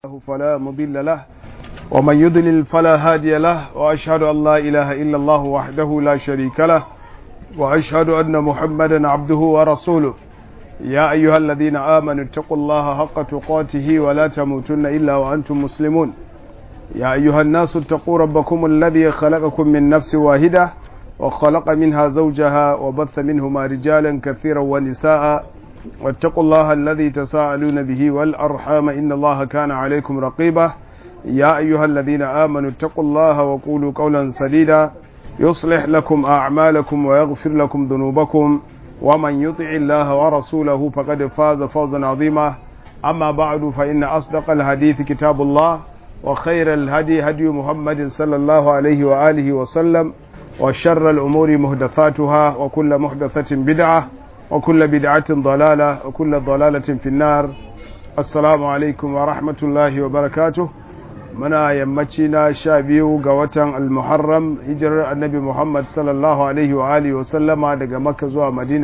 له فلا مضل له ومن يضلل فلا هادي له وأشهد أن لا إله إلا الله وحده لا شريك له وأشهد أن محمدا عبده ورسوله يا أيها الذين آمنوا اتقوا الله حق تقاته ولا تموتن إلا وأنتم مسلمون يا أيها الناس اتقوا ربكم الذي خلقكم من نفس واحدة وخلق منها زوجها وبث منهما رجالا كثيرا ونساء واتقوا الله الذي تساءلون به والأرحام إن الله كان عليكم رقيبا يا أيها الذين آمنوا اتقوا الله وقولوا قولا سديدا يصلح لكم أعمالكم ويغفر لكم ذنوبكم ومن يطع الله ورسوله فقد فاز فوزا عظيما أما بعد فإن أصدق الحديث كتاب الله وخير الهدي هدي محمد صلى الله عليه وآله وسلم وشر الأمور مهدثاتها وكل محدثة بدعة وكل بدعة ضلالة وكل ضلالة في النار السلام عليكم ورحمة الله وبركاته muna yammaci na sha biyu ga watan almuharram hijirar annabi muhammad sallallahu alaihi wa alihi wa sallama daga makka zuwa madina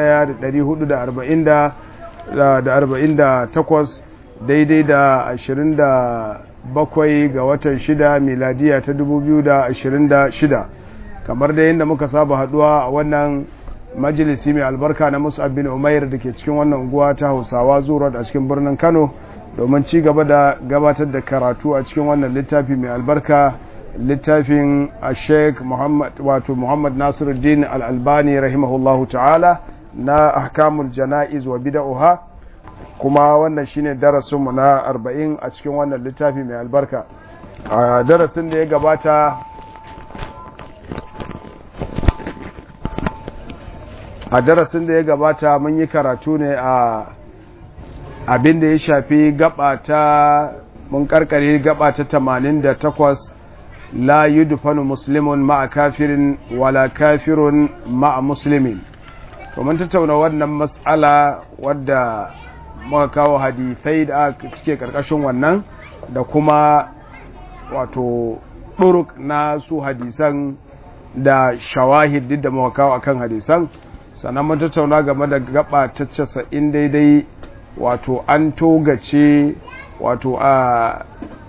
1448 daidai da 27 ga watan shida miladiya ta 2026 kamar da yadda muka saba haduwa a wannan majalisi mai albarka na musab bin umair da ke cikin wannan unguwa ta hausawa zuwa a cikin birnin kano domin ci gaba da gabatar da karatu a cikin wannan littafi mai albarka littafin a sheik wato muhammad nasiruddin al'albani rahimahullahu ta'ala na ahkamul jana'iz wa bida'uha kuma wannan shine darasinmu na arba'in a cikin wannan littafi mai albarka a darasin da ya gabata a darasin da ya gabata mun yi karatu ne a abin da ya shafi gaba ta mun karkare gaba ta 88 la yudfanu muslimun ma'a kafirin wala kafirun ma'a muslimin to mun tattauna wannan mas'ala wadda muka kawo hadithai da suke karkashin wannan da kuma wato ɗuruk na su hadisan da shawahid duk da muka kawo akan hadisan sannan mun tattauna game da gaba ta 90 daidai wato an togace wato a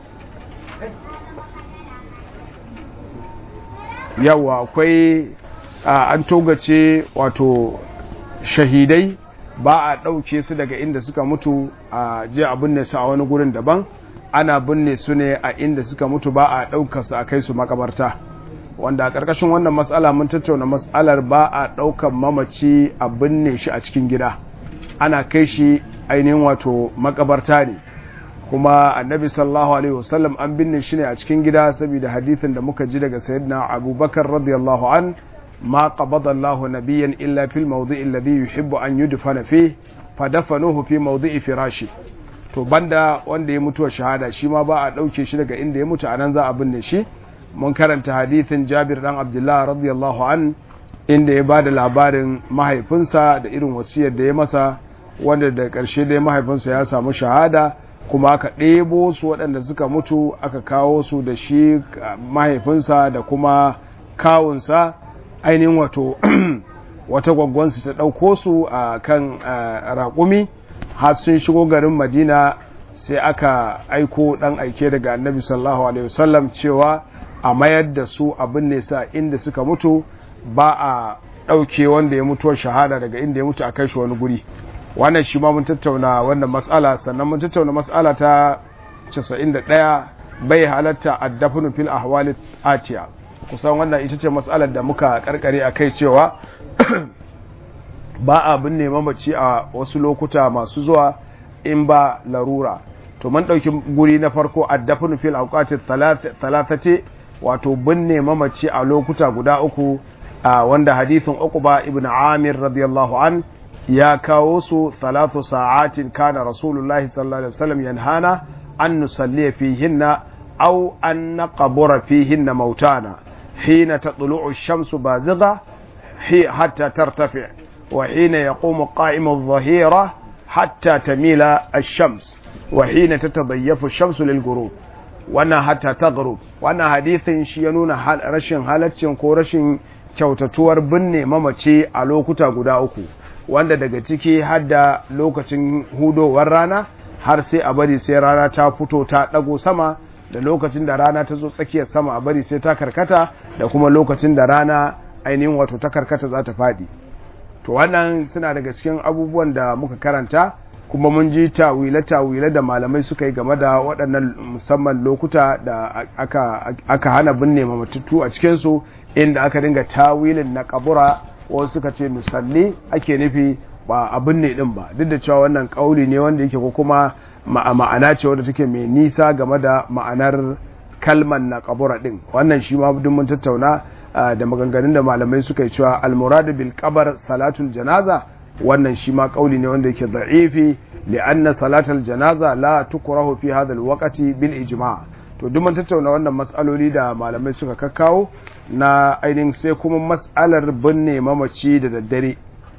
yawa akwai an togace wato shahidai ba a ɗauke su daga inda suka mutu a je a binne su a wani gurin daban ana binne su ne a inda suka mutu ba a ɗauka su a kai su makabarta wanda a ƙarƙashin wannan matsala mun tattauna matsalar ba a ɗaukan mamaci a binne shi a cikin gida ana kai shi ainihin wato makabarta ne kuma annabi sallallahu alaihi wasallam an binne shi ne a cikin gida saboda hadithin da muka ji daga sayyidina abubakar radiyallahu an ma qabada Allah nabiyyan illa fil mawdi'i alladhi yuhibbu an yudfana fi fadafanuhu fi mawdi'i firashi to banda wanda ya mutuwa shahada shi ma ba a dauke shi daga inda ya mutu anan za a binne shi mun karanta hadithin Jabir dan Abdullah radiyallahu an inda ya bada labarin mahaifinsa da irin wasiyar da ya masa wanda da ƙarshe dai mahaifinsa ya samu shahada kuma aka ɗebo su waɗanda suka mutu aka kawo su da shi mahaifinsa da kuma kawunsa ainihin wato wata gwaggwansu ta ɗauko su a kan raƙumi har sun shigo garin madina sai aka aiko ɗan aike daga annabi sallallahu alaihi wasallam cewa a mayar da su abin nesa inda suka mutu ba a ɗauke wanda ya mutuwar shahada daga inda ya mutu a kai shi wani guri wannan shi ma mun tattauna wannan matsala sannan mun tattauna matsala ta 91 bai halatta addafinu fil ahwali atiya kusan wannan ita ce matsalar da muka karkare a kai cewa ba a binne mamaci a wasu lokuta masu zuwa in ba larura to mun ɗauki guri na farko addafinu fil awqati thalathati wato binne mamaci a lokuta guda uku wanda hadithin uqba ibn amir radiyallahu an ya kawo su talatu sa'atin kana rasulullahi sallallahu alaihi wasallam yanhana an nusalli fihinna aw an naqbura fihinna mautana hina tatlu'u ash-shamsu bazigha hatta tartafi wa hina yaqumu qa'imu adh-dhahira hatta tamila ash-shams wa hina tatadayyafu ash-shamsu lil-ghurub wannan hatta taghrub wannan hadithin shi ya nuna rashin halaccin ko rashin kyautatuwar binne mamace a lokuta guda uku wanda daga ciki hadda lokacin hudowar rana har sai a bari sai rana ta fito ta ɗago sama da lokacin da rana ta zo tsakiyar sama a bari sai ta karkata da kuma lokacin da rana ainihin wato ta karkata za ta faɗi to wannan suna daga cikin abubuwan da muka karanta kuma mun ji tawile-tawile da malamai suka yi game da waɗannan musamman lokuta da aka, aka hana binne matattu a cikinsu inda aka dinga tawilin na kabura wasu suka ce musalli ake nufi ba a binne din ba duk da cewa wannan kauli ne wanda yake ko kuma ma'ana ce wadda take mai nisa game da ma'anar kalman na kabura din wannan shi ma duk mun tattauna da maganganun da malamai suka yi cewa almuradu bil qabar salatul janaza wannan shi ma kauli ne wanda yake da'ifi li'anna salatul janaza la tukrahu fi hadha alwaqti bil ijma' to duk mun tattauna wannan mas'aloli da malamai suka kakkawo na ainihin sai kuma mas'alar binne mamaci da daddare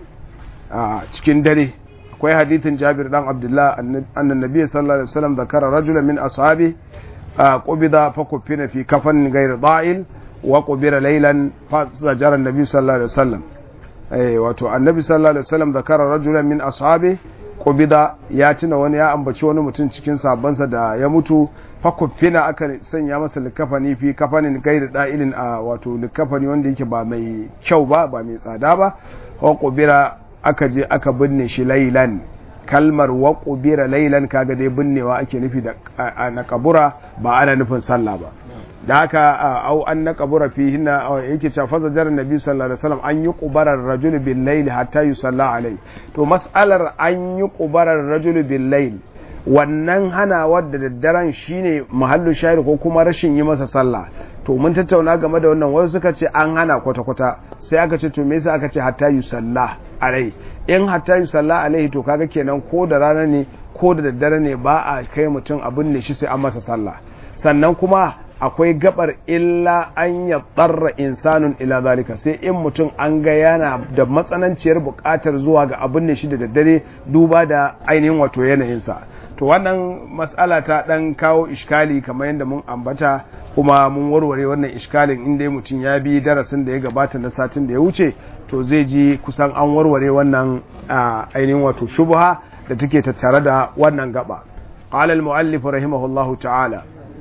a cikin dare akwai hadithin Jabir dan Abdullah annan nabi sallallahu alaihi wasallam zakara rajulan min ashabi qubida fa kufina fi kafan ghayr da'il wa qubira laylan fa zajara an-nabi sallallahu alaihi wasallam eh wato annabi sallallahu alaihi wasallam zakara rajulan min ashabi qubida ya tuna wani ya ambaci wani mutum cikin sabansa da ya mutu fa kufina aka sanya masa likafani fi kafanin ghayr da'ilin a wato likafani wanda yake ba mai kyau ba ba mai tsada ba wa qubira aka je aka binne shi lailan kalmar wa qubira lailan kaga dai binnewa ake nufi da na kabura ba ana nufin sallah ba da haka au an na kabura fi hinna yake cewa fa zajar nabi sallallahu alaihi wasallam an yi qubarar rajul bil layl hatta yusalla alai to mas'alar an yi qubarar rajul bil layl wannan hana wadda daddaren shine mahallu shahid ko kuma rashin yi masa sallah to mun tattauna game da wannan wasu suka ce an hana kwata-kwata sai aka ce to me yasa aka ce hatta yusalla alai in hatta yusalla alaihi to kaga kenan ko da rana ne ko da daddare ne ba a kai mutum abin ne shi sai an masa sallah sannan kuma akwai gabar illa an ya tsarra insanun ila zalika sai in mutum an ga yana da matsananciyar buƙatar zuwa ga abin ne shi da daddare duba da ainihin wato yanayinsa to wannan mas'ala ta dan kawo iskali kamar yadda mun ambata kuma mun warware wannan iskalin inda mutum ya bi darasin da ya gabata na satin da ya wuce to zai ji kusan an warware wannan ainihin wato shubha da take tattare da wannan gaba qala al-muallif rahimahullahu ta'ala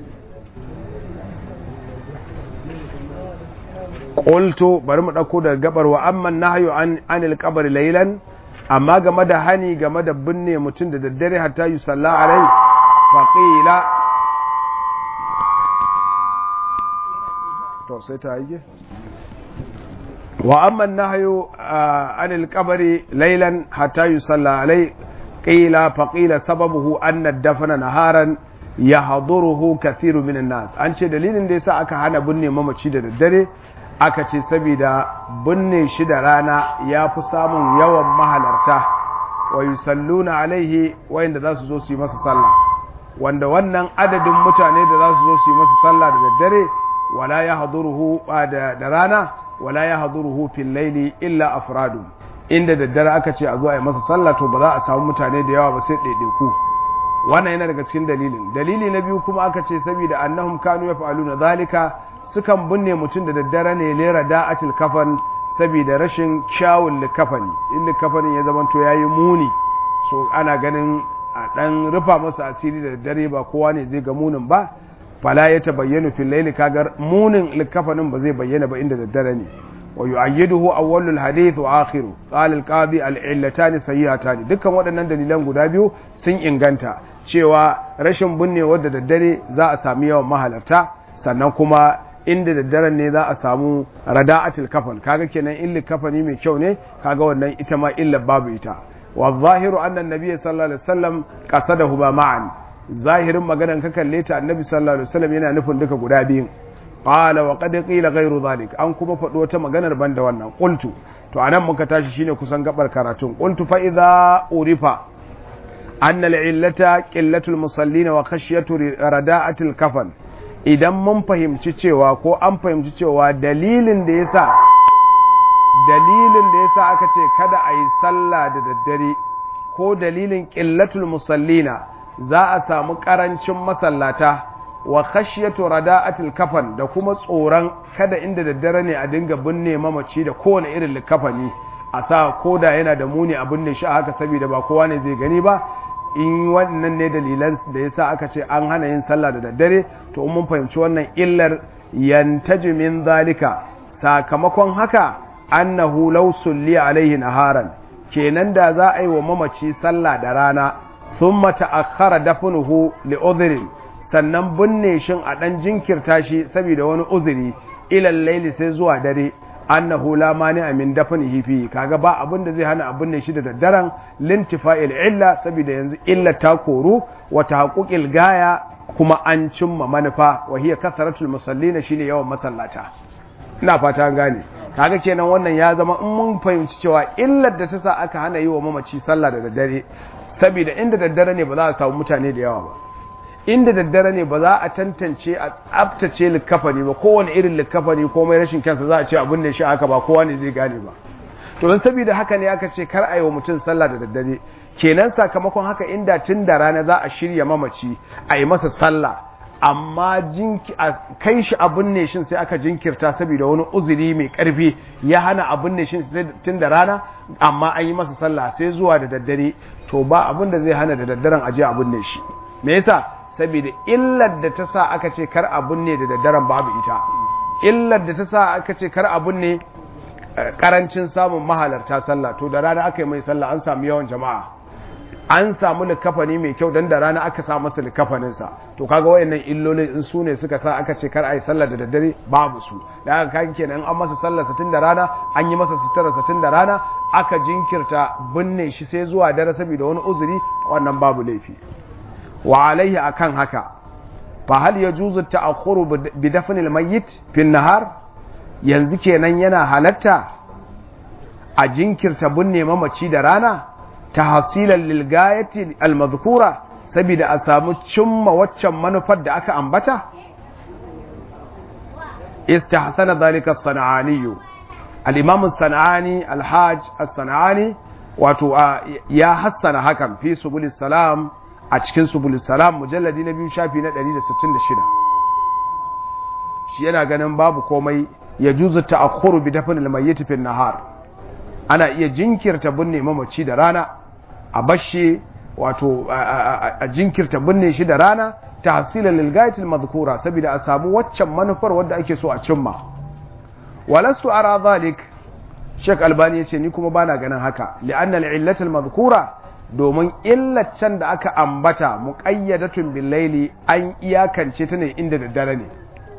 qultu bari mu dauko daga gabar wa amma nahyu an anil qabr laylan amma game da hani game da binne mutum da daddare hatta yusalla alai faqila to sai ta yi wa amma nahyu anil qabri laylan hatta yusalla alai qila faqila sababuhu anna dafna naharan yahduruhu kathiru minan nas an ce dalilin da yasa aka hana binne mamaci da daddare aka ce saboda binne shi da rana ya fi samun yawan mahalarta wa yusalluna alaihi wayanda za su zo su yi masa sallah wanda wannan adadin mutane da za su zo su yi masa sallah da daddare wala ya haduruhu da rana wala ya haduruhu fil laili illa afradu inda daddare aka ce a zo a yi masa sallah to ba za a samu mutane da yawa ba sai ɗaiɗaiku wannan yana daga cikin dalilin dalili na biyu kuma aka ce saboda annahum kanu yaf'aluna zalika sukan binne mutum da daddare ne lera da'atil kafan saboda rashin kyawun likafani in likafanin ya zama to yayi muni so ana ganin a dan rufa masa asiri da daddare ba kowa ne zai ga munin ba fala ya tabayyanu fil layli kagar munin likafanin ba zai bayyana ba inda daddare ne wa yu'ayyiduhu awwalul hadith wa akhiru qala al-qadi al-illatan sayyatan dukkan waɗannan dalilan guda biyu sun inganta cewa rashin binnewa da daddare za a sami yawan mahalarta sannan kuma inda daddaren ne za a samu rada'atul kafan kaga kenan illa kafani mai kyau ne kaga wannan ita ma illa babu ita wa zahiru anna annabi sallallahu alaihi wasallam qasadahu ba ma'an zahirin maganan ka kalle ta annabi sallallahu alaihi wasallam yana nufin duka guda biyun qala wa qad qila ghayru zalik an kuma faɗo wata maganar banda wannan qultu to anan muka tashi shine kusan gabar karatun qultu fa idza urifa anna al-illata qillatul musallin wa khashyatu rada'atil kafan idan mun fahimci cewa ko an fahimci cewa dalilin da yasa dalilin da yasa aka ce kada a yi sallah da daddare ko dalilin qillatul musallina za a samu karancin masallata wa khashyatu rada'atil kafan da kuma tsoron kada inda daddare ne a dinga binne mamaci da kowane irin likafani a sa koda yana da muni a binne shi a haka saboda ba kowa ne zai gani ba in wannan ne dalilan da yasa aka ce an hana yin sallah da daddare to mun fahimci wannan illar yantaji min zalika sakamakon haka annahu law sulli alaihi naharan kenan da za a yi wa mamaci sallah da rana thumma ta'akhkhara dafnuhu li udhrin sannan binne shin a dan jinkirta shi saboda wani uzuri ila laili sai zuwa dare annahu la mani'a min dafnihi fi kaga ba abin da zai hana abin ne shi da daddaren lintifa'il illa saboda yanzu illa ta koru wa tahaqquqil gaya kuma an cimma manufa wa hiya kasratul musallina shine yawan masallata ina fata an gane kaga kenan wannan ya zama in mun fahimci cewa illar da ta sa aka hana yi wa mamaci sallah da daddare saboda inda daddare ne ba za a samu mutane da yawa ba inda daddare ne ba za a tantance a tsabtace likafani ba kowane irin likafani komai rashin kansa za a ce abin da shi haka ba kowa ne zai gane ba to don saboda haka ne aka ce kar a yi wa mutum sallah da daddare kenan sakamakon haka inda tun da rana za a shirya mamaci a yi masa sallah amma kai shi abin ne shin sai aka jinkirta saboda wani uzuri mai karfi ya hana abin ne shin tun da rana amma an yi masa sallah sai zuwa da daddare to ba abin da zai hana da daddaren aje abin ne shi me yasa saboda illar da ta sa aka ce kar abun ne da daddaren babu ita illar da ta sa aka ce kar abun ne karancin samun mahalarta sallah to da rana aka yi mai sallah an samu yawan jama'a an samu likafani mai kyau dan da rana aka sa masa likafaninsa to kaga wayannan illolin in su ne suka sa aka ce kar a yi sallah da daddare babu su da aka kaga kenan an masa sallah satin da rana an yi masa sutura satin da rana aka jinkirta binne shi sai zuwa dare saboda wani uzuri wannan babu laifi wa alaihi akan haka fa hal yajuzu ta'akhkhuru bi dafn al-mayyit fi an-nahar yanzu kenan yana halatta a jinkirta binne mamaci da rana tahsilan lil gayati al-madhkura saboda a samu cimma waccan manufar da aka ambata istahsana dhalika as-sana'ani al-imam as-sana'ani al-hajj as-sana'ani wato ya hassana hakan fi subul salam a cikin subul salam mujalladi na biyu shafi na 166 shi yana ganin babu komai ya juzu ta'akhkhuru bi dafn al-mayyit fi nahar ana iya jinkirta binne mamaci da rana a bashi wato a jinkirta binne shi da rana tahsilan lil ghayat al-madhkura saboda a samu waccan manufar wadda ake so a cimma walastu ara zalik Sheikh Albani yace ni kuma bana ganin haka li'anna al-illat al-madhkura domin illacen da aka ambata muƙayyadatun billaili an iyakance ta ne inda daddare ne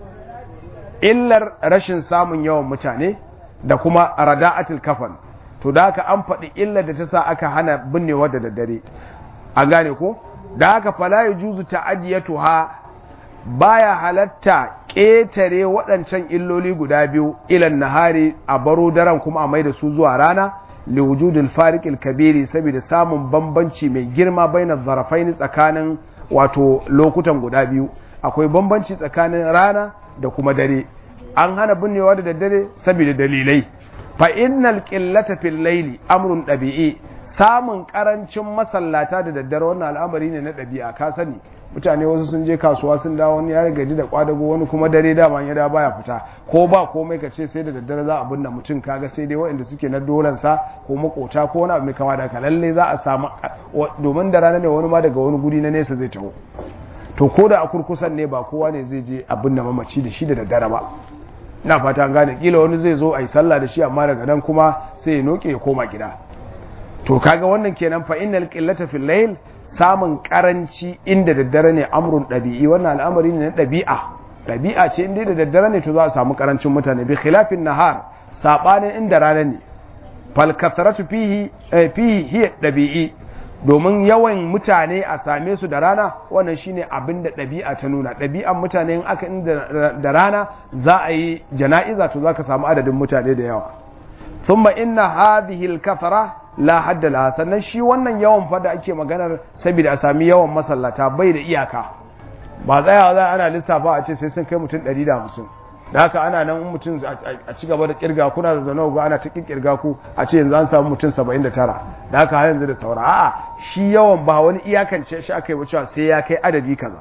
illar rashin samun yawan mutane da kuma rada'atul kafan to da haka an faɗi illar da ta sa aka hana binnewa da daddare an gane ko da haka fala yujuzu ta'adiyatuha baya halatta ƙetare waɗancan illoli guda biyu ilan nahari a baro daren kuma a mai da su zuwa rana liwujudul fariqil kabiri saboda samun bambanci mai girma bainar zarafaini tsakanin wato lokutan guda biyu akwai bambanci tsakanin rana da kuma dare an hana binnewa da daddare saboda dalilai fa innal qillata fil layli amrun dabi'i samun karancin masallata da daddare wannan al'amari ne na dabi'a ka sani mutane wasu sun je kasuwa sun dawo wani ya gaji da kwadago wani kuma dare dama ya da baya fita ko ba komai ka ce sai da daddare za a binne mutum kaga sai dai waɗanda suke na dolansa ko makota ko wani abu mai kama da ka lalle za a samu domin da rana ne wani ma daga wani guri na nesa zai taho to ko da a kurkusan ne ba kowa ne zai je a binne mamaci da shi da daddare ba ina fata an gane kila wani zai zo a yi sallah da shi amma daga nan kuma sai ya noke ya koma gida to kaga wannan kenan fa innal qillata fil layl samun karanci inda daddare ne amrun ɗabi'i wannan al'amari ne na ɗabi'a ɗabi'a ce inda da daddare ne to za a samu karancin mutane bi khilafin nahar sabanin inda rana ne fal kasratu fihi fihi hiya ɗabi'i domin yawan mutane a same su da rana wannan shine abin da ɗabi'a ta nuna ɗabi'an mutane in aka inda da rana za a yi jana'iza to za ka samu adadin mutane da yawa thumma inna hadhihi al-kathara la hadda laha sannan shi wannan yawan fada ake maganar saboda a sami yawan masallata bai da iyaka ba tsayawa za ana lissafa a ce sai sun kai mutum 150 da haka ana nan mutum a ci gaba da kirga kuna da zaune ga ana ta kirga ku a ce yanzu an samu mutum 79 da haka har yanzu da saura a'a shi yawan ba wani iyakance shi aka yi wucewa sai ya kai adadi kaza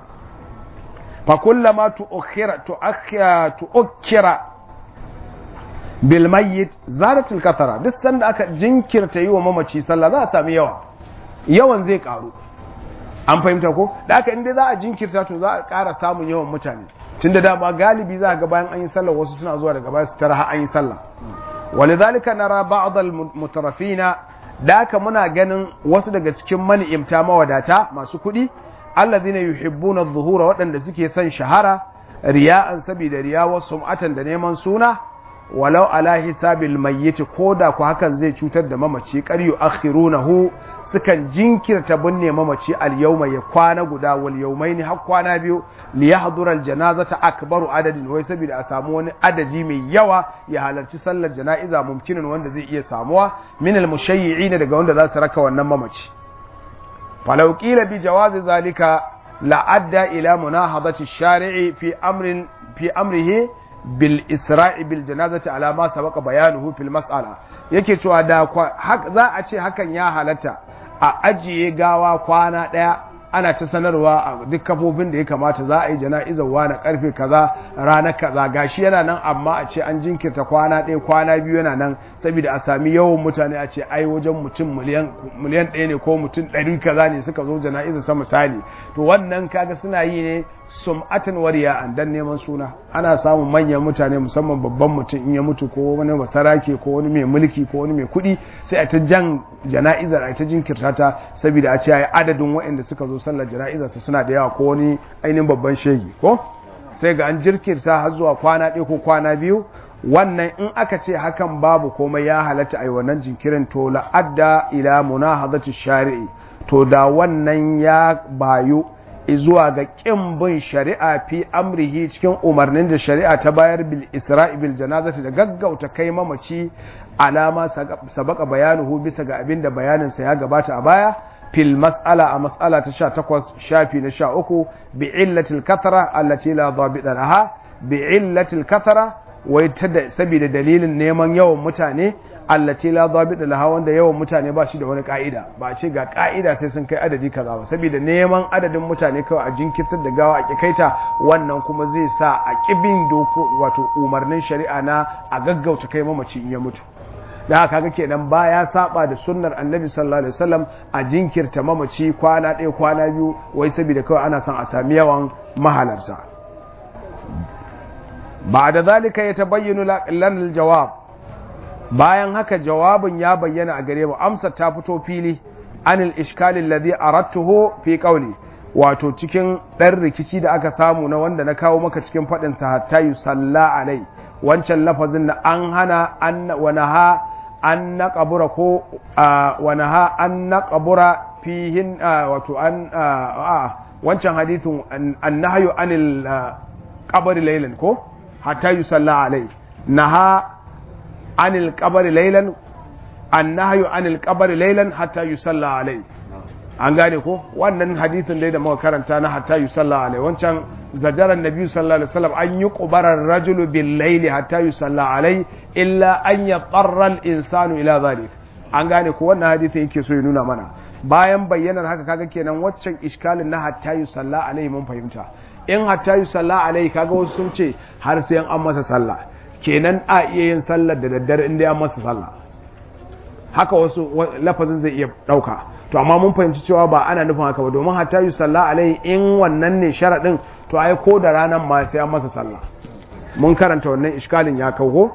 fa kullama tu'akhira tu'akhira tu'akhira bil mayyit zalatul kathara duk sanda aka jinkirta yi wa mamaci sallah za a sami yawa yawan zai karu an fahimta ko da haka inda za a jinkirta to za a ƙara samun yawan mutane tunda dama galibi za ga bayan an yi sallah wasu suna zuwa daga baya su tara har an yi sallah walidhalika nara ba'd al-mutarafina da haka muna ganin wasu daga cikin mani'imta mawadata masu kuɗi allazina yuhibbuna adh-dhuhura waɗanda suke son shahara riya'an saboda riya wa sum'atan da neman suna walau ala hisabil mayyit koda ku hakan zai cutar da mamaci qad yu'akhirunahu sukan jinkirta binne mamaci al yawma ya kwana guda wal yawmaini har kwana biyu li yahdura al janazata akbaru adadin wai saboda a samu wani adadi mai yawa ya halarci sallar jana'iza mumkinin wanda zai iya samuwa min al mushayyi'ina daga wanda za su raka wannan mamaci falau qila bi jawazi zalika la adda ila munahadati shari'i fi amrin fi amrihi bil isra'i bil janazati ala ma sabaqa bayanuhu fil mas'ala yake cewa da za a ce hakan ya halatta a ajiye gawa kwana daya ana ta sanarwa a duk kafofin da ya kamata za a yi jana'izar wani karfe kaza ranar kaza gashi yana nan amma a ce an jinkirta kwana ɗaya kwana biyu yana nan saboda a sami yawan mutane a ce ai wajen mutum miliyan ɗaya ne ko mutum ɗari kaza ne suka zo jana'izar sa misali to wannan kaga suna yi ne sum'atan wariya an dan neman suna ana samun manyan mutane musamman babban mutum in ya mutu ko wani masarake ko wani mai mulki ko wani mai kuɗi sai a ta jan jana'izar a ta jinkirta ta saboda a ce ai adadin waɗanda suka zo sallar jana'izar su suna da yawa ko wani ainihin babban shegi ko sai ga an jirkirta har zuwa kwana ɗaya ko kwana biyu wannan in aka ce hakan babu komai ya halatta a yi wannan jinkirin to la'adda ila munahadati shari'i to da wannan ya bayu zuwa ga ƙin bin shari'a fi amrihi cikin umarnin da shari'a ta bayar bil isra'i bil janazati da gaggauta kai mamaci alama sabaka bayanuhu bisa ga abin da bayaninsa ya gabata a baya fil mas'ala a mas'ala ta 18 shafi na 13 bi illatil kathara allati la dhabita laha bi illatil kathara wai ta da saboda dalilin neman yawan mutane allati la dhabita laha wanda yawan mutane ba shi da wani ka'ida ba ce ga ka'ida sai sun kai adadi kaza ba saboda neman adadin mutane kawai a jinkirtar da gawa a kikaita wannan kuma zai sa a kibin doko wato umarnin shari'a na a gaggauta kai mamaci in ya mutu da haka ga kenan baya saba da sunnar annabi sallallahu alaihi wasallam a jinkirta mamaci kwana ɗaya kwana biyu wai saboda kawai ana son a sami yawan mahalarta ba da zalika ya tabayyana lana jawab bayan haka jawabin ya bayyana a gare mu amsa ta fito fili anil iskali alladhi aradtuhu fi qawli wato cikin dan rikici da aka samu na wanda na kawo maka cikin fadin sa hatta yusalla alai wancan lafazin da an hana an wa naha an naqabura ko wa naha an naqabura fihin wato an wancan hadithun annahyu anil qabri laylan ko hatta yusalla alai naha anil qabri laylan annahyu anil qabri laylan hatta yusalla alai an gane ko wannan hadisin dai da muka karanta na hatta yusalla alai wancan zajaran nabi sallallahu alaihi wasallam an yi qubarar rajulu bil layli hatta yusalla alai illa an yatarra al insanu ila zalik an gane ko wannan hadisi yake so ya nuna mana bayan bayyanar haka kaga kenan waccan iskalin na hatta yusalla alai mun fahimta in hatta yusalla alai kaga wasu sun ce har sai an masa sallah kenan a iya yin sallar da daddare inda an masa sallah haka wasu lafazin zai iya dauka to amma mun fahimci cewa ba ana nufin haka ba domin hatta yusalla alai in wannan ne sharadin to ai ko da ranar ma sai an masa sallah mun karanta wannan iskalin ya kawo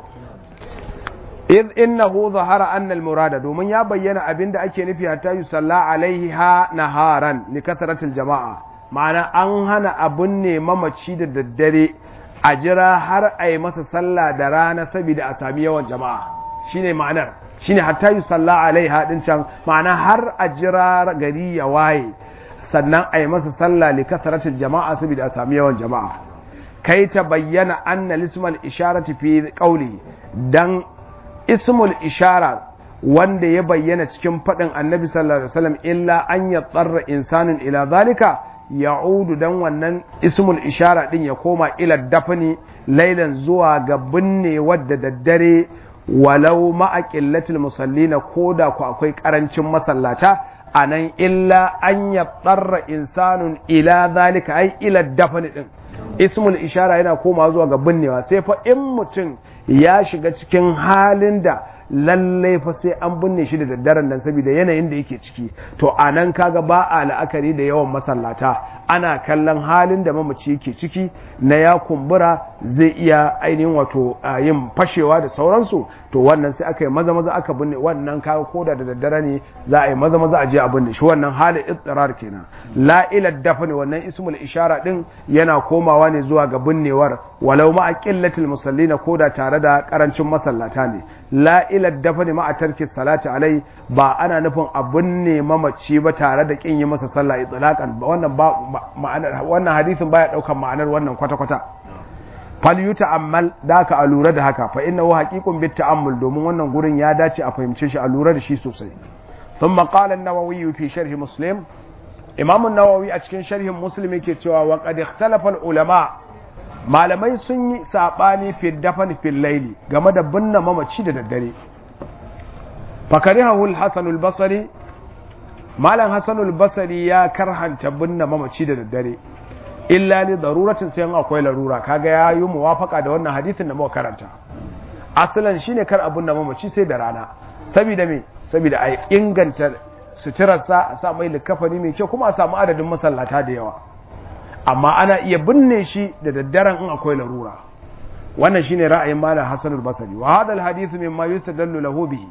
id innahu zahara anna al murada domin ya bayyana abinda ake nufi hatta yusalla alaihi ha naharan li kasratil jama'a ma'ana an hana abun ne mamaci da daddare a jira har a yi masa sallah da rana saboda a sami yawan jama'a shine ma'anar shine hatta yusalla alaiha din can ma'ana har a jira gari ya waye sannan a yi masa sallah li kasratil jama'a saboda a sami yawan jama'a kai ta bayyana anna lismal isharati fi qawli dan ismul ishara wanda ya bayyana cikin faɗin annabi sallallahu alaihi wasallam illa an ya tsarra insanin ila zalika ya'udu dan wannan ismul ishara din ya koma ila dafni lailan zuwa ga binne wadda daddare walau ma'a qillatil musallina koda ku akwai karancin masallata anan illa an ya tsarra insanun ila zalika ai ila dafni din ismul ishara yana koma zuwa ga binnewa sai fa in mutum ya shiga cikin halin da lallai fa sai an binne shi da daddaren nan saboda yanayin da yake ciki to a nan kaga ba a la'akari da yawan masallata ana kallon halin da mamaci yake ciki na ya kumbura zai iya ainihin wato yin fashewa da sauransu to wannan sai aka yi maza maza aka binne wannan kaga koda da daddare ne za a yi maza maza a je a binne shi wannan halin ittirar kenan la ila dafni wannan ismul ishara din yana komawa ne zuwa ga binnewar walau ma qillatil musallina koda tare da karancin masallata ne la ila dafni ma tarki salati alai ba ana nufin a binne mamaci ba tare da kin yi masa sallah itlaqan wannan ba ma'anar wannan hadisin baya daukan ma'anar wannan kwata kwata fal yuta'ammal da ka alura da haka fa innahu haqiqun bit ta'ammul domin wannan gurin ya dace a fahimce shi a lura da shi sosai ثم قال النووي في شرح مسلم امام النووي a cikin sharhin muslim yake cewa wa qad ikhtalafa ulama malamai sun yi sabani fi dafan fil layli game da binne mamaci da daddare fakarihahu al-hasan al-basri malam hasan al-basri ya karhanta binne mamaci da daddare illa li daruratin sai akwai larura kaga ya yi muwafaka da wannan hadisin da muka karanta asalan shine kar abun da mamaci sai da rana saboda me saboda a inganta suturarsa a sa mai likafani mai kyau kuma a samu adadin masallata da yawa amma ana iya binne shi da daddaren in akwai larura wannan shine ra'ayin malam Hassan al-Basri wa hadha al-hadith mimma yustadallu lahu bihi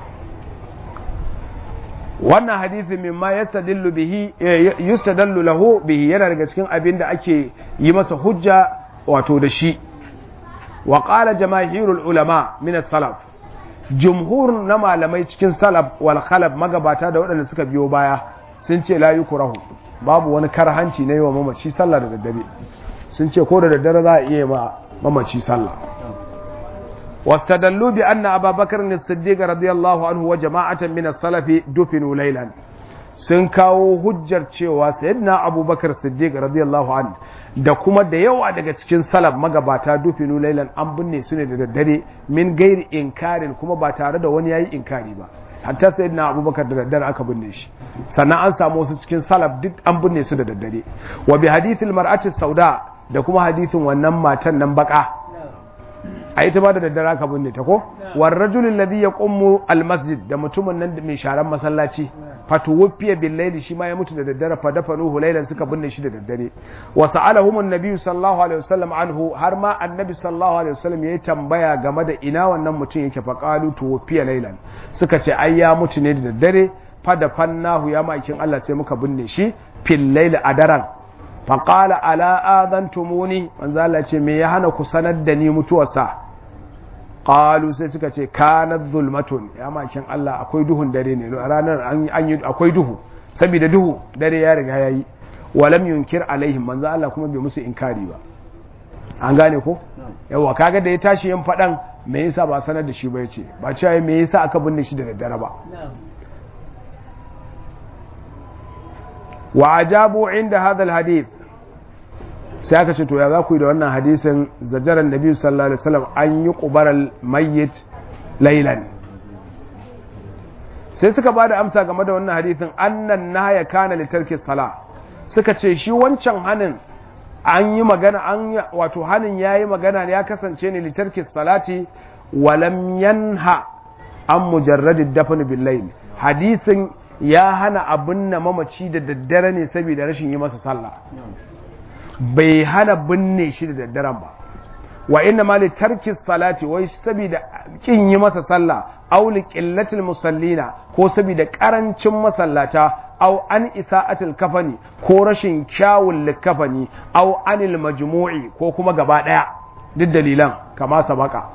wannan hadisi mimma yastadillu bihi yustadallu lahu bihi yana daga cikin abin da ake yi masa hujja wato da shi wa qala jamaahirul ulama min as-salaf jumhur na malamai cikin salaf wal khalaf magabata da waɗanda suka biyo baya sun ce la yukrahu babu wani karhanci na yi wa mamaci sallah da daddare sun ce ko da daddare za a iya ma mamaci sallah واستدلوا بأن أبا بكر الصديق رضي الله عنه وجماعة من السلف دفنوا ليلا sun kawo hujjar cewa sayyidina abubakar siddiq radiyallahu an da kuma da yawa daga cikin salaf magabata dufinu lailan an binne su ne da daddare min gairi inkarin kuma ba tare da wani yayi inkari ba hatta sayyidina abubakar da daddare aka binne shi sannan an samu wasu cikin salaf duk an binne su da daddare wa bi hadithil mar'ati sauda da kuma hadithin wannan matan nan baka a ita ba da daddare aka binne ta ko war rajul alladhi yaqumu al masjid da mutumin nan mai sharan masallaci fatuwfiya bil layli shi ma ya mutu da daddare fa dafanuhu laylan suka binne shi da daddare wa sa'alahum an-nabi sallallahu alaihi wasallam anhu har ma annabi sallallahu alaihi wasallam yayi tambaya game da ina wannan mutum yake fa qalu tuwfiya laylan suka ce ai ya mutu ne da daddare fa dafannahu ya makin Allah sai muka binne shi fil layli a daren fa qala ala adantumuni manzo Allah ce me ya hana ku sanar da ni mutuwarsa qalu sai suka ce kanat zulmatun ya makin Allah akwai duhun dare ne ranar an yi akwai duhu saboda duhu dare ya riga yayi walam yunkir alaihim manzo Allah kuma bai musu inkari ba an gane ko yawa kaga da ya tashi yin fadan me yasa ba sanar da shi ba yace ba cewa me yasa aka binne shi da daddare ba wa ajabu inda hadha alhadith sai aka ce to ya za ku yi da wannan hadisin zajaran nabi sallallahu alaihi wasallam an yi qubaral mayyit laylan sai suka ba da amsa game da wannan hadisin annan nahaya kana li tarki sala suka ce shi wancan hanin an yi magana an wato hanin yayi magana ne ya kasance ne li tarki salati walam yanha an mujarradid dafn bil layl hadisin ya hana abin na mamaci da daddare ne saboda rashin yi masa sallah bai hana binne shi da daddaren ba wa inna ma li tarki salati wai saboda kin yi masa sallah aw li qillatil musallina ko saboda karancin masallata aw an isa'atil kafani ko rashin kyawun likafani aw anil majmu'i ko kuma gaba daya duk dalilan kama sabaka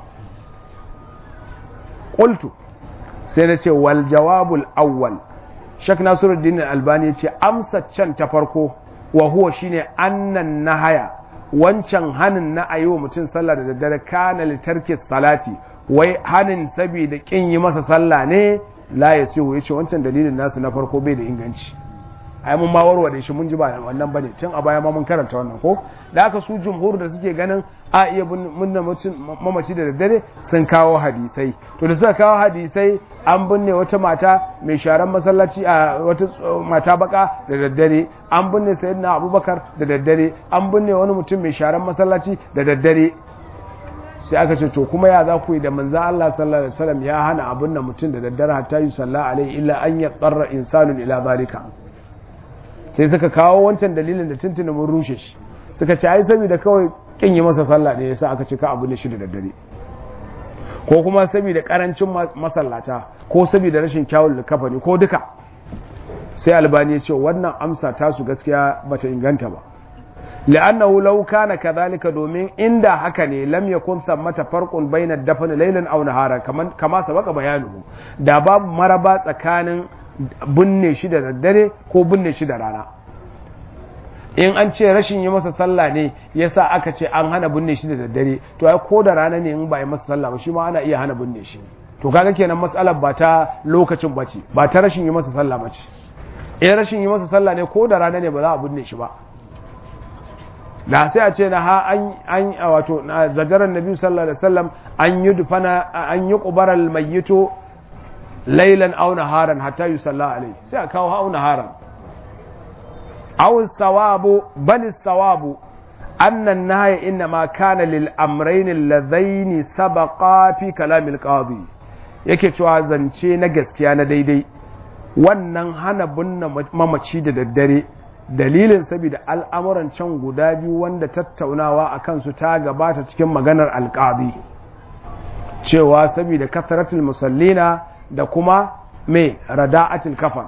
qultu sai na ce wal jawabul awwal shak nasiruddin albani ya ce amsa can ta farko wa huwa shine annan nahaya wancan hanin na ayi wa mutum sallah da daddare kana litarki salati wai hanin saboda kin yi masa sallah ne la yasihu yace wancan dalilin nasu na farko bai da inganci ai mun ma warware shi mun ji ba wannan bane tun a baya ma mun karanta wannan ko da haka su jumhur da suke ganin a iya binne mamaci da daddare sun kawo hadisai to da suka kawo hadisai an binne wata mata mai sharan masallaci a wata mata baka da daddare an binne sayyidina abubakar da daddare an binne wani mutum mai sharan masallaci da daddare sai aka ce to kuma ya za ku yi da manzo Allah sallallahu alaihi wasallam ya hana abin da mutum da daddare hatta yi sallah alaihi illa an ya tsarra insanun ila zalika sai suka kawo wancan dalilin da tuntuni mun rushe shi suka ce ai saboda kawai kin yi masa sallah ne yasa aka ce ka abu ne shi da daddare ko kuma saboda karancin masallata ko saboda rashin kyawun likafani ko duka sai albani ya ce wannan amsa tasu gaskiya bata inganta ba li'annahu law kana kadhalika domin inda haka ne lam yakun thammata farqun bayna dafn laylan aw nahara kaman kama sabaka bayanuhu da babu maraba tsakanin binne shi da daddare ko binne shi da rana in an ce rashin yi masa sallah ne yasa aka ce an hana binne shi da daddare to ai ko da rana ne in ba yi masa sallah ba shi ma ana iya hana binne shi to kaga kenan matsalar ba ta lokacin bace ba ta rashin yi masa sallah bace in rashin yi masa sallah ne ko da rana ne ba za a binne shi ba da sai a ce na ha an an wato zajaran nabi sallallahu alaihi wasallam an yi dufana an yi qubaral mayyitu laylan aw naharan hatta yusalla alaihi sai a kawo ha naharan aw sawabu bal sawabu أن النهي إنما كان للأمرين اللذين سبقا في كلام القاضي yake cewa zance na gaskiya na daidai wannan hana binne mamaci da daddare dalilin saboda al'amuran can guda biyu wanda tattaunawa a kansu ta gabata cikin maganar alƙadi cewa saboda kasaratul musallina da kuma mai rada'atul kafan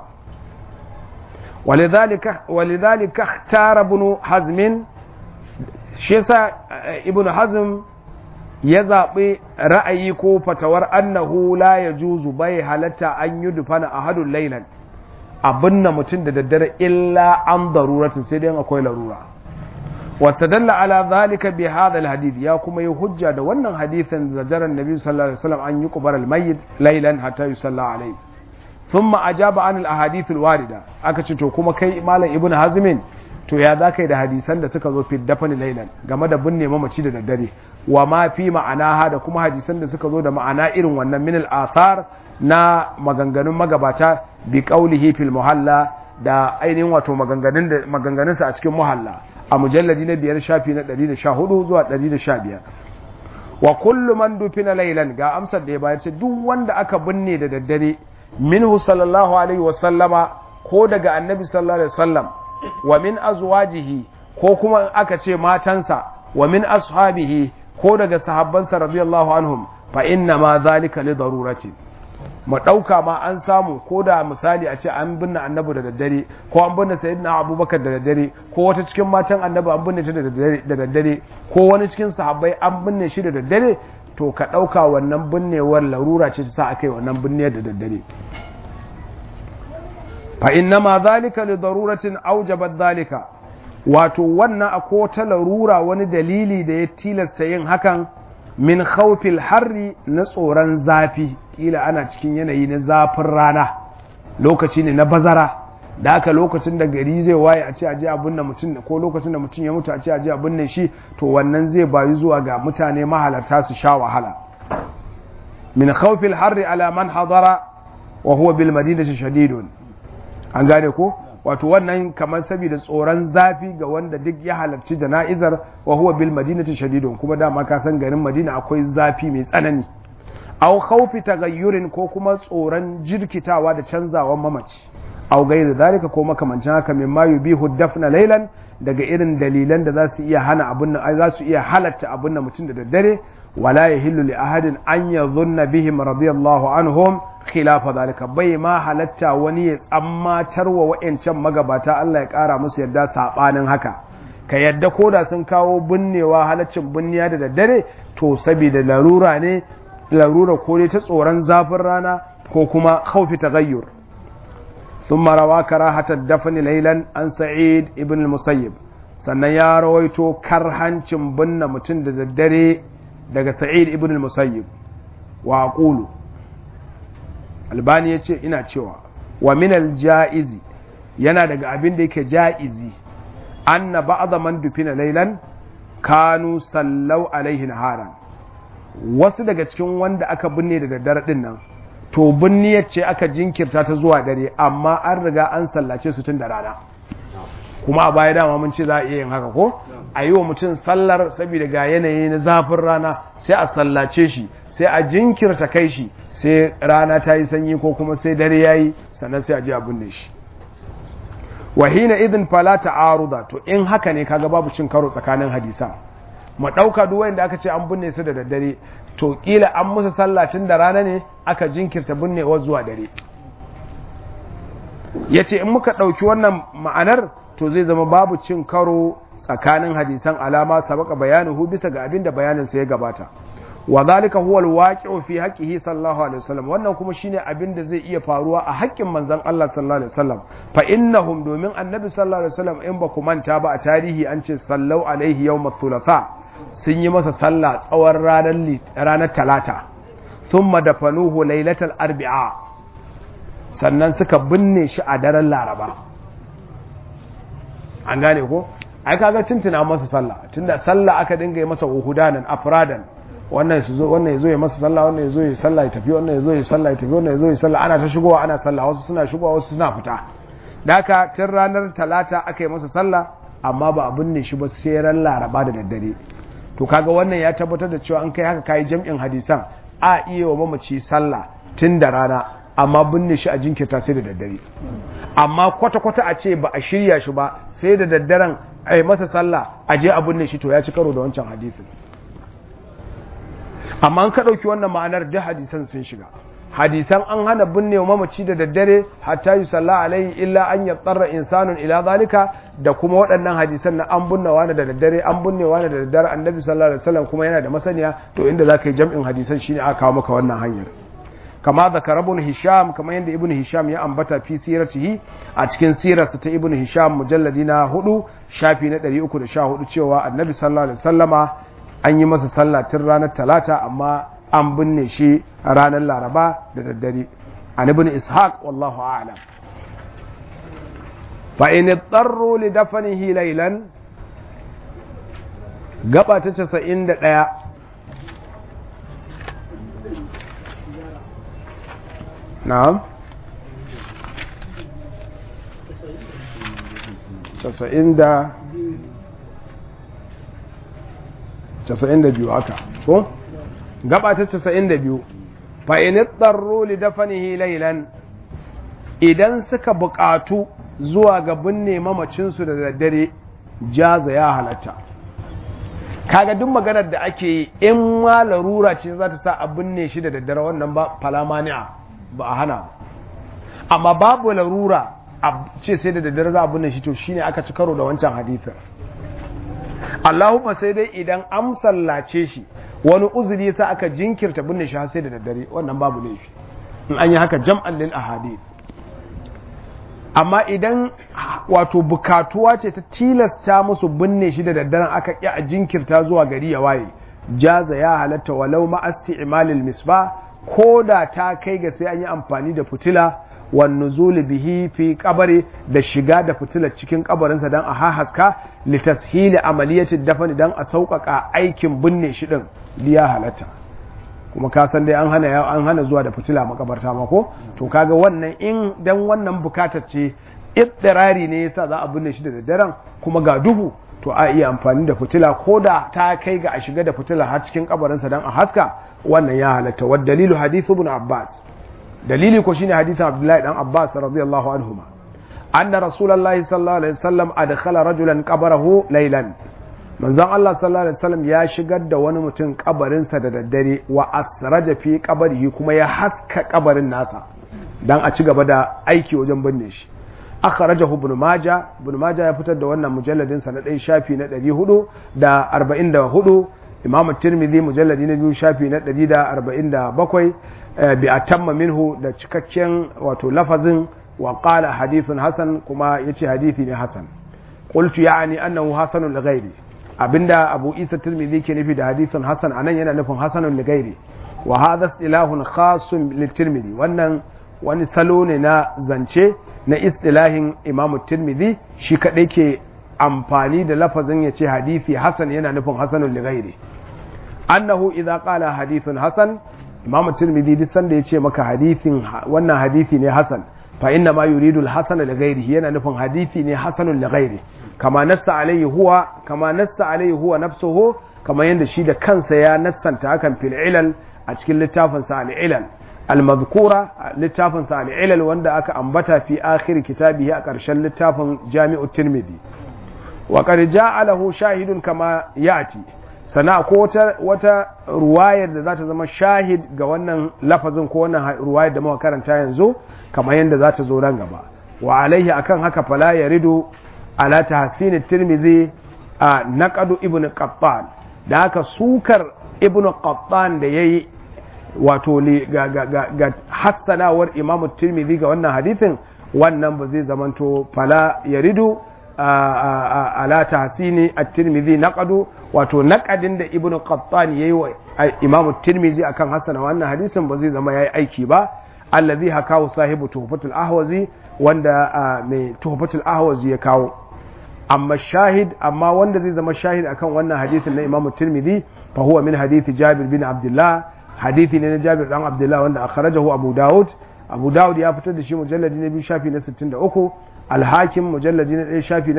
walidhalika ikhtara ibn hazmin shi yasa ibn hazm ya zaɓi ra'ayi ko fatawar annahu la ya juzu bai halatta an yi dufana a hadun lailan abin na mutum da daddare illa an daruratin sai dai akwai larura wata dalla ala zalika bi hadha alhadith ya kuma yi hujja da wannan hadithin zajaran nabi sallallahu alaihi wasallam an yi qubar almayyit lailan hatta yusalla alaihi thumma ajaba an alahadith alwarida aka ce to kuma kai malam ibnu hazmin to ya za da hadisan da suka zo fi dafani lailan game da binne mamaci da daddare wa ma fi ma'ana da kuma hadisan da suka zo da ma'ana irin wannan min al-athar na maganganun magabata bi qaulihi fil muhalla da ainihin wato maganganun da maganganun sa a cikin muhalla a mujalladi na biyar shafi na 114 zuwa 115 wa kullu man dufina lailan ga amsar da ya bayar ce duk wanda aka binne da daddare minhu sallallahu alaihi wa sallama ko daga annabi sallallahu alaihi wasallam wa min azwajihi ko kuma aka ce matansa wa min ashabihi ko daga sahabbansa radiyallahu anhum fa inna ma zalika li darurati mu dauka ma an samu ko da misali a ce an binne annabi da daddare ko an binne sayyidina abubakar da daddare ko wata cikin matan annabi an binne ta da daddare ko wani cikin sahabbai an binne shi da daddare to ka dauka wannan binnewar larura ce ta sa akai wannan binnewar da daddare فإنما ذلك لضرورة أوجبت ذلك wato wannan akwai ta larura wani dalili da ya tilasta yin hakan min khawfil harri na tsoron zafi kila ana cikin yanayi na zafin rana lokaci ne na bazara da haka lokacin da gari zai waye a ce aje abin da mutum ko lokacin da mutum ya mutu a ce aje abin da shi to wannan zai bayu zuwa ga mutane mahalarta su sha wahala min khawfil harri ala man hadara wa huwa bil madinati shadidun an gane ko wato wannan kamar saboda tsoron zafi ga wanda duk ya halarci jana'izar wa huwa bil madinati shadidun kuma dama ka san garin madina akwai zafi mai tsanani aw khawfi tagayyurin ko kuma tsoron jirkitawa da canzawan mamaci aw gairi zalika ko makamancin haka mimma yubihu dafna laylan daga irin dalilan da za su iya hana abun nan za su iya halatta abun nan mutum da daddare wala yahillu li ahadin an yadhunna bihim radiyallahu anhum khilafa zalika bai ma halatta wani ya tsammatar wa wa'ancan magabata Allah ya kara musu yadda sabanin haka ka yadda koda sun kawo binnewa halaccin binniya da daddare to saboda larura ne larura ko dai ta tsoron zafin rana ko kuma khawfi taghayyur ثم روى كراهة الدفن ليلا عن سعيد ابن المسيب sannan ya rawaito karhancin binne mutum da daddare daga sa'id ibn al-musayyib wa aqulu albani yace ina cewa wa min al-ja'izi yana daga abin da yake ja'izi anna ba'dha man dufina laylan kanu sallau alaihi naharan wasu daga cikin wanda aka binne da daddare din nan to binniyar ce aka jinkirta ta zuwa dare amma an riga an sallace su tun da rana kuma a baya dama mun ce za a iya yin haka ko a yi wa mutum sallar saboda ga yanayi na zafin rana sai a sallace shi sai a jinkirta kai shi sai rana ta yi sanyi ko kuma sai dare ya yi sannan sai a ji abin da shi wahina idin fala ta'aruda to in haka ne kaga babu cin karo tsakanin hadisan mu ɗauka duk wanda aka ce an binne su da daddare to kila an musu sallah tun da rana ne aka jinkirta binnewa zuwa dare ya ce in muka ɗauki wannan ma'anar to zai zama babu cin karo tsakanin hadisan alama sabaka bayanuhu bisa ga abin da bayaninsa ya gabata wa zalika huwa alwaqi'u fi haqqihi sallallahu alaihi wasallam wannan kuma shine abin da zai iya faruwa a haƙƙin manzon Allah sallallahu alaihi wasallam fa innahum domin annabi sallallahu alaihi wasallam in ba ku manta ba a tarihi an ce sallau alaihi yawm thulatha sun yi masa sallah tsawon ranar ranar talata thumma dafanuhu lailatal arbi'a sannan suka binne shi a daren laraba an gane ko ai kaga tuntuna masa sallah tunda sallah aka dinga yi masa uhudanan afradan wannan su zo wannan yazo ya masa sallah wannan yazo ya sallah ya tafi wannan yazo ya sallah ya tafi wannan yazo ya sallah ana ta shigowa ana sallah wasu suna shigowa wasu suna fita daka tun ranar talata aka yi masa sallah amma ba abin ne shi ba sai ran laraba da daddare to kaga wannan ya tabbatar da cewa an kai haka kai jam'in hadisan a iya wa mamaci sallah tun da rana amma binne shi a jinkirta sai da daddare amma kwata-kwata a ce ba a shirya shi ba sai da daddaren a yi masa sallah a je a binne shi to ya ci karo da wancan hadisin amma an ka ɗauki wannan ma'anar duk hadisan sun shiga hadisan an hana binne wa mamaci da daddare hatta yi sallah alaihi illa an ya tsarra insanun ila zalika da kuma waɗannan hadisan na an binne wani da daddare an binne wani da daddare annabi sallallahu alaihi wasallam kuma yana da masaniya to inda za ka yi jam'in hadisan shine aka kawo maka wannan hanyar kama zakara ibn hisham kama yadda ibn hisham ya ambata fi siratihi a cikin sirarsa ta ibn hisham mujalladi na hudu shafi na 314 cewa annabi sallallahu alaihi wasallama an yi masa sallah tun ranar talata amma an binne shi ranar laraba da daddare an ibn ishaq wallahu a'lam fa in idarru li dafnihi laylan gaba ta 91 na'am casa'in da casa'in da biyu haka ko gaba ta casa'in da biyu fa'init tsarro li dafanihi lailan idan suka buƙatu zuwa ga binne mamacinsu da daddare jaza ya halatta kaga duk maganar da ake yi in ma larura ce za ta sa a binne shi da daddare wannan ba falamani'a ba a hana amma babu larura a ce sai da daddare za a binne shi to shine aka ci karo da wancan hadithin Allahumma sai dai idan an sallace shi wani uzuri sa aka jinkirta binne shi har sai da daddare wannan babu laifi in an yi haka jam'an lil ahadith amma idan wato bukatuwa ce ta tilasta musu binne shi da daddaren aka ƙi a jinkirta zuwa gari ya waye jaza ya halatta walau ma'asti imalil misbah ko da ta kai ga sai an yi amfani da fitila wan nuzul bihi fi qabri da shiga da fitila cikin kabarinsa dan a hahaska li tashili amaliyati dafani dan a sauƙaƙa aikin binne shi din liya halatta kuma ka san dai an hana an hana zuwa da fitila makabarta ma ko to kaga wannan in dan wannan bukatar ce ittirari ne yasa za a binne shi da daddaren kuma ga duhu to a iya amfani da fitila ko da ta kai ga a shiga da fitila har cikin kabarinsa dan a haska wannan ya halatta wa dalilu hadithu ibn abbas dalili ko shine hadithin abdullahi dan abbas radiyallahu anhuma anna rasulullahi sallallahu alaihi wasallam adkhala rajulan qabrahu laylan manzon Allah sallallahu alaihi wasallam ya shigar da wani mutum kabarinsa da daddare wa asraja fi qabrihi kuma ya haska kabarin nasa dan a ci gaba da aiki wajen binne shi akhrajahu ibn majah ibn majah ya fitar da wannan mujalladin sa na ɗaya shafi na 444 imam tirmidhi mujalladi na biyu shafi na 147 bi atamma minhu da cikakken wato lafazin wa qala hadithun hasan kuma yace hadithi ne hasan qultu ya'ni annahu hasanun li ghairi abinda abu isa tirmidhi ke nufi da hadithun hasan anan yana nufin hasanun li ghairi wa hadha istilahun khasun li tirmidhi wannan wani salo ne na zance na istilahin imamu tirmidhi shi kadai ke amfani da lafazin ya ce hadithi hasan yana nufin hasanun li ghairi annahu idza qala hadithun hasan imamu tirmidhi duk sanda ya ce maka hadithin wannan hadithi ne hasan fa inna ma yuridu al-hasan li ghairihi yana nufin hadithi ne hasanun li ghairi kama nassa alaihi huwa kama nassa alaihi huwa nafsuhu kama yanda shi da kansa ya nassanta hakan fil ilal a cikin littafin sa al ilal al madhkura littafin sa al ilal wanda aka ambata fi akhir kitabihi a ƙarshen littafin jami'u tirmidhi wa qad ja'alahu shahidun kama ya'ti sana ko wata wata ruwayar da za ta zama shahid ga wannan lafazin ko wannan ruwayar da muka karanta yanzu kamar yadda za ta zo nan gaba wa alaihi akan haka fala yaridu ala tahsin tirmizi a naqadu ibnu qattan da haka sukar ibnu qattan da yayi wato ga, ga, ga, ga hassanawar imamu tirmizi ga wannan hadithin wannan ba zai zamanto fala yaridu ala tahsini at-tirmidhi naqadu wato naqadin da ibnu qattan yayi wa imamu tirmidhi akan hasana wannan hadisin ba zai zama yayi aiki ba allazi hakahu sahibu tuhfatul ahwazi wanda mai tuhfatul ahwazi ya kawo amma shahid amma wanda zai zama shahid akan wannan hadisin na imamu tirmidhi fa huwa min hadisi jabir bin abdullah hadisi ne na jabir dan abdullah wanda akhrajahu abu daud abu daud ya fitar da shi mujalladi na biyu shafi na 63 alhakim mujalladi na ɗaya shafi na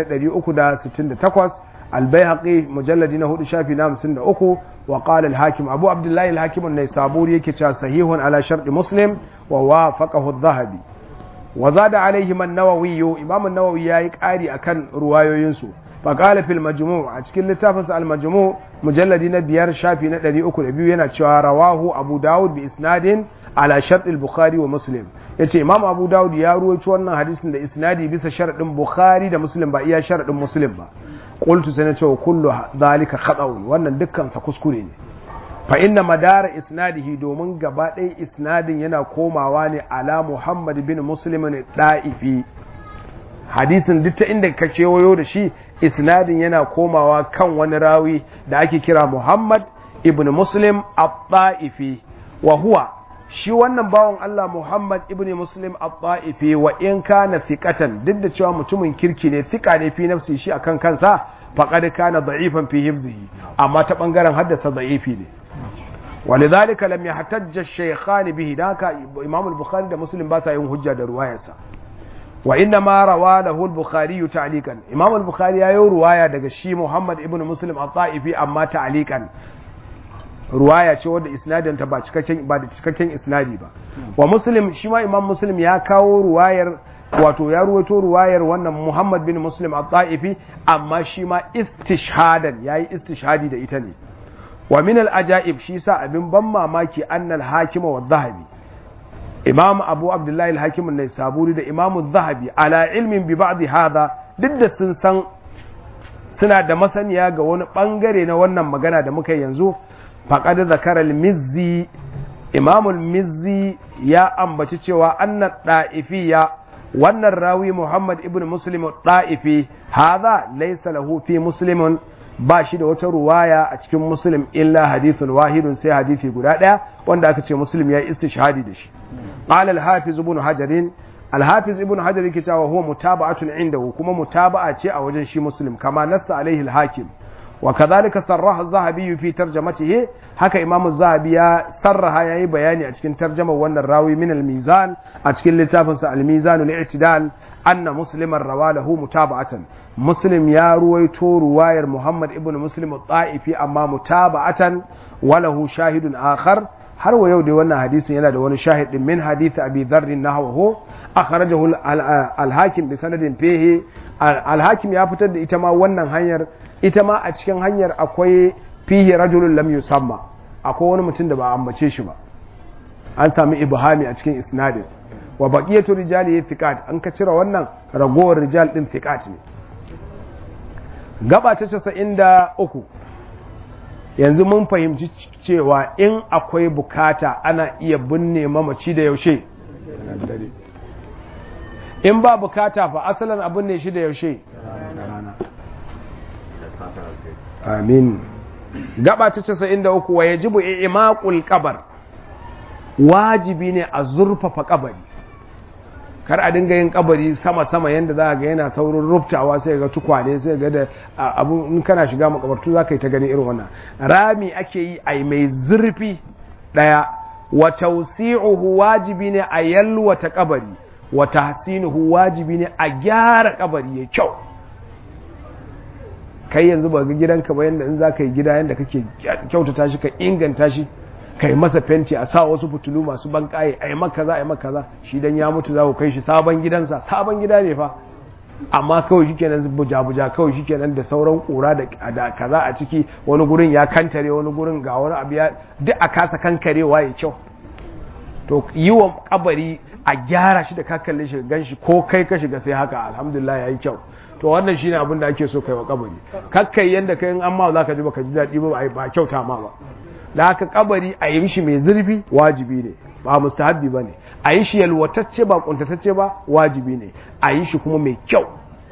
368 albayhaqi mujalladi na hudu shafi na 53 wa qala alhakim abu abdullahi alhakim an-naisaburi yake cewa sahihun ala sharti muslim wa wafaqahu adh-dhahabi wa zada alaihim an-nawawi imam an-nawawi yayi ƙari akan ruwayoyin su fa qala fil majmu' a cikin littafinsa al-majmu' mujalladi na biyar shafi na 302 yana cewa rawahu abu daud bi isnadin ala shart al-bukhari wa muslim yace imam abu daud ya ruwaito wannan hadisin da isnadi bisa sharadin bukhari da muslim ba iya sharadin muslim ba qultu sai nace kullu zalika khata'un wannan dukkan sa kuskure ne fa inna madara isnadihi domin gaba ɗaya isnadin yana komawa ne ala muhammad bin muslim ne da'ifi hadisin duk ta inda ka kewayo da shi isnadin yana komawa kan wani rawi da ake kira muhammad ibn muslim at-ta'ifi wa huwa shi wannan bawan Allah Muhammad ibn Muslim at-Ta'ifi wa in kana thiqatan duk da cewa mutumin kirki ne thika ne fi nafsi shi akan kansa faqad kana da'ifan fi hifzihi amma ta bangaren haddasa da'ifi ne ولذلك لم يحتج الشيخان به ذاك امام البخاري ده مسلم باسا yin hujja da ruwayarsa wa inna ma rawa lahu al-bukhari ta'liqan imam al-bukhari ya yi ruwaya daga shi Muhammad ibn Muslim at-Ta'ifi amma ta'liqan ruwaya ce wadda isnadin ta ba cikakken ba da cikakken isnadi ba wa muslim shi ma imam muslim ya kawo ruwayar wato ya ruwaito ruwayar wannan muhammad bin muslim at-ta'ifi amma shi ma istishhadan yayi istishhadi da ita ne wa min al-ajaib shi sa abin ban mamaki annal hakima wa dhahabi imam abu abdullahi al-hakim an-naisaburi da imam adh-dhahabi ala ilmin bi ba'd hadha duk da sun san suna da masaniya ga wani bangare na wannan magana da muka yanzu faƙad zakar al-mizzi imam al-mizzi ya ambaci cewa anna da'ifiya wannan rawi muhammad ibn muslim da'ifi hadha laysa lahu fi muslimin ba shi da wata ruwaya a cikin muslim illa hadithun wahidun sai hadithi guda ɗaya wanda aka ce muslim ya yi istishhadi da shi qala al-hafiz ibn hajarin al-hafiz ibn hajar yake cewa huwa mutaba'atun indahu kuma mutaba'a ce a wajen shi muslim kama nassa alaihi al-hakim وكذلك صرح الذهبي في ترجمته haka imamu zahabi ya sarraha ya yi bayani a cikin tarjamar wannan rawi min al-mizan a cikin littafinsa al-mizan al-i'tidal anna musliman rawa lahu mutaba'atan muslim ya ruwaito ruwayar muhammad ibn muslim at-ta'ifi amma mutaba'atan wa lahu shahidun akhar har wa yau dai wannan hadisin yana da wani shahid din min hadith abi dharr nahwahu akhrajahu al-hakim bi sanadin fihi al-hakim ya fitar da ita ma wannan hanyar ita ma a cikin hanyar akwai fihi rajulun lam yusamma akwai wani mutum da ba ambace shi ba an sami ibhami a cikin isnadin wa baqiyatu rijali thiqat an ka cire wannan ragowar rijal din thiqat ne gaba ta 93 yanzu mun fahimci cewa in akwai bukata ana iya binne mamaci da yaushe in ba bukata fa asalin abin ne shi da yaushe amin gaba ta casa'in da uku wa yajibu imaqul kabar wajibi ne a zurfafa kabari kar a dinga yin kabari sama-sama yadda za ga yana saurin rubtawa sai ga tukwane sai ga da abu in kana shiga makabartu za ka yi ta gani irin wannan rami ake yi a mai zurfi daya wa tausi'uhu wajibi ne a yalwata kabari wa tahsinuhu wajibi ne a gyara kabari ya kyau kai yanzu ba ga gidanka ba yanda in za ka yi gida yanda kake kyautata shi ka inganta shi ka yi masa fenti a sa wasu fitulu masu ban kaye a yi maka za a yi maka za shi dan ya mutu za ku kai shi sabon gidansa sabon gida ne fa amma kawai shi kenan buja-buja kawai shi kenan da sauran kura da kaza a ciki wani gurin ya kantare wani gurin ga wani abu ya duk a kasa kankarewa ya kyau to yi wa kabari a gyara shi da ka kalle shi gan shi ko kai ka shiga sai haka alhamdulillah ya yi kyau to wannan shine abin da ake so kai wa kabari kakkai yanda kai in an ma za ka ji baka ji daɗi ba ba kyauta ma ba da haka kabari a yi shi mai zurfi wajibi ne ba mustahabbi ba ne a yi shi yalwatacce ba kuntatacce ba wajibi ne a yi shi kuma mai kyau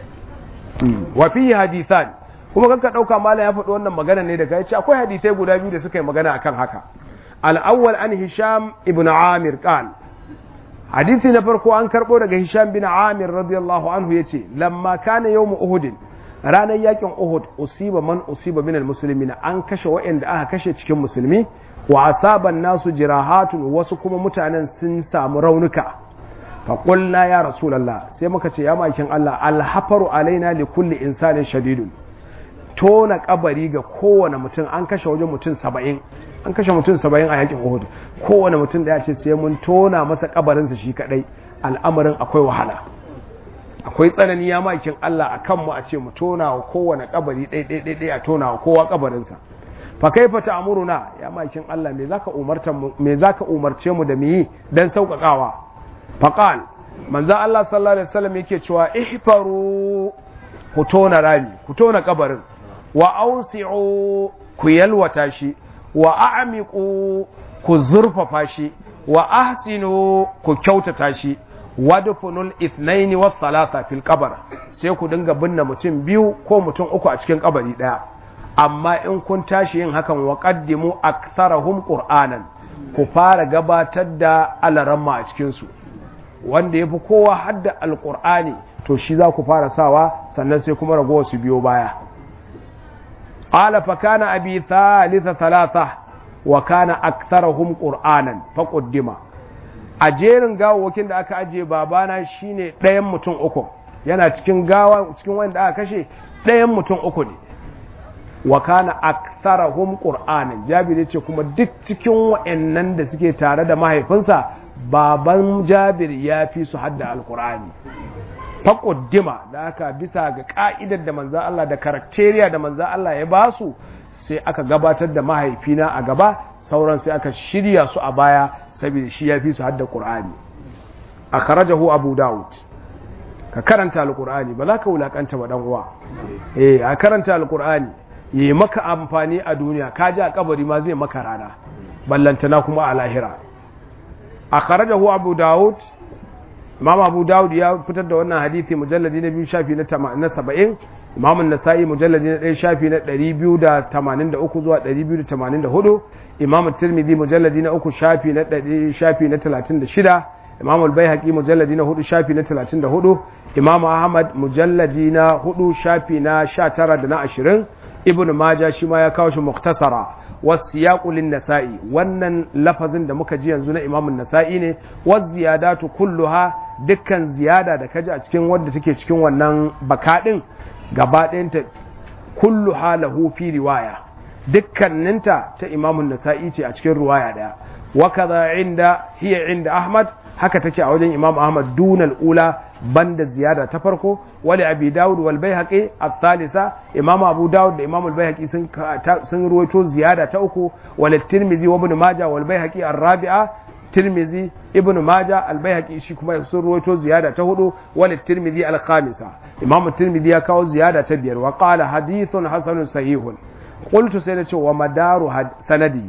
wa fi hadithan kuma kanka dauka malam ya faɗi wannan magana ne daga yace akwai hadisai guda biyu da suka yi magana akan haka al-awwal an hisham ibn amir qal hadisi na farko an karbo daga hisham bin amir radiyallahu anhu yace lamma kana yawm uhud ranar yakin uhud usiba man usiba min al-muslimin an kashe wa'anda aka kashe cikin musulmi wa asaban nasu jirahatun wasu kuma mutanen sun samu raunuka faƙulna ya rasulallah sai muka ce ya makin Allah alhafaru alaina li kulli insanin shadidun tona kabari ga kowane mutum an kashe wajen mutum saba'in an kashe mutum saba'in a yakin uhud kowane mutum da ya ce sai mun tona masa kabarinsa shi kadai al'amarin akwai wahala akwai tsanani ya makin Allah a kanmu a ce mu tona wa kowane kabari ɗai a tona wa kowa kabarinsa fa kaifa ta'muruna ya makin Allah me zaka umarta me zaka umarce mu da mu yi dan sauƙaƙawa faqal manzo Allah sallallahu alaihi wasallam yake cewa ihfaru ku tona rami ku tona kabarin wa ausi'u ku yalwata shi wa a'miqu ku zurfafa shi wa ahsinu ku kyautata shi wadfunul ithnaini was thalatha fil qabr sai ku dinga binne mutum biyu ko mutum uku a cikin kabari daya amma in kun tashi yin hakan wa qaddimu aktharahum qur'anan ku fara gabatar da alaramma a cikin su wanda yafi kowa hadda alqur'ani to shi za ku fara sawa sannan sai kuma ragowa su biyo baya qala fa kana abi thalitha thalatha wa kana aktharahum qur'anan fa qaddima a jerin gawawakin da aka ajiye babana shine ɗayan mutum uku yana cikin gawa cikin wanda aka kashe ɗayan mutum uku ne wa kana aktharahum qur'anan jabir yace kuma duk cikin wayannan da suke tare da mahaifinsa baban jabir ya fi su hadda alqur'ani faƙuddima da aka bisa ga ka'idar da manzan Allah da karakteriya da manzan Allah ya ba su sai aka gabatar da mahaifina a gaba sauran sai aka shirya su a baya saboda shi ya fi su hadda qur'ani a karajahu abu dawud ka karanta alqur'ani ba za ka wulakanta ba dan uwa eh a karanta alqur'ani yi maka amfani a duniya ka ji a kabari ma zai maka rana ballantana kuma a lahira a kharajahu abu daud imam abu daud ya fitar da wannan hadisi mujalladi na biyu shafi na saba'in imam nasa'i mujalladi na ɗaya shafi na ɗari biyu da tamanin da uku zuwa ɗari biyu da tamanin da hudu imam tirmidhi mujalladi na uku shafi na ɗari shafi na talatin da shida imam al-baihaqi mujalladi na hudu shafi na talatin da hudu imam ahmad mujalladi na hudu shafi na sha tara da na ashirin ibn maja shi ma ya kawo shi muktasara wasiyaqu lin nasa'i wannan lafazin da muka ji yanzu na imam nasa'i ne waz ziyadatu kulluha dukkan ziyada da kaji a cikin wanda take cikin wannan bakadin gaba ɗayanta kulluha lahu fi riwaya dukkaninta ta imam nasa'i ce a cikin riwaya daya wa kaza inda hiya inda ahmad haka take a wajen imam ahmad dunal ula banda ziyada ta farko wali abi dawud wal baihaqi al-thalitha imam abu dawud da imam al-baihaqi sun sun ruwaito ziyada ta uku wal tirmizi wa ibn majah wal baihaqi ar-rabi'a tirmizi ibn majah al-baihaqi shi kuma sun ruwaito ziyada ta hudu wal tirmizi al-khamisa imam tirmizi ya kawo ziyada ta biyar wa qala hadithun hasanun sahihun qultu sai na ce wa madaru sanadi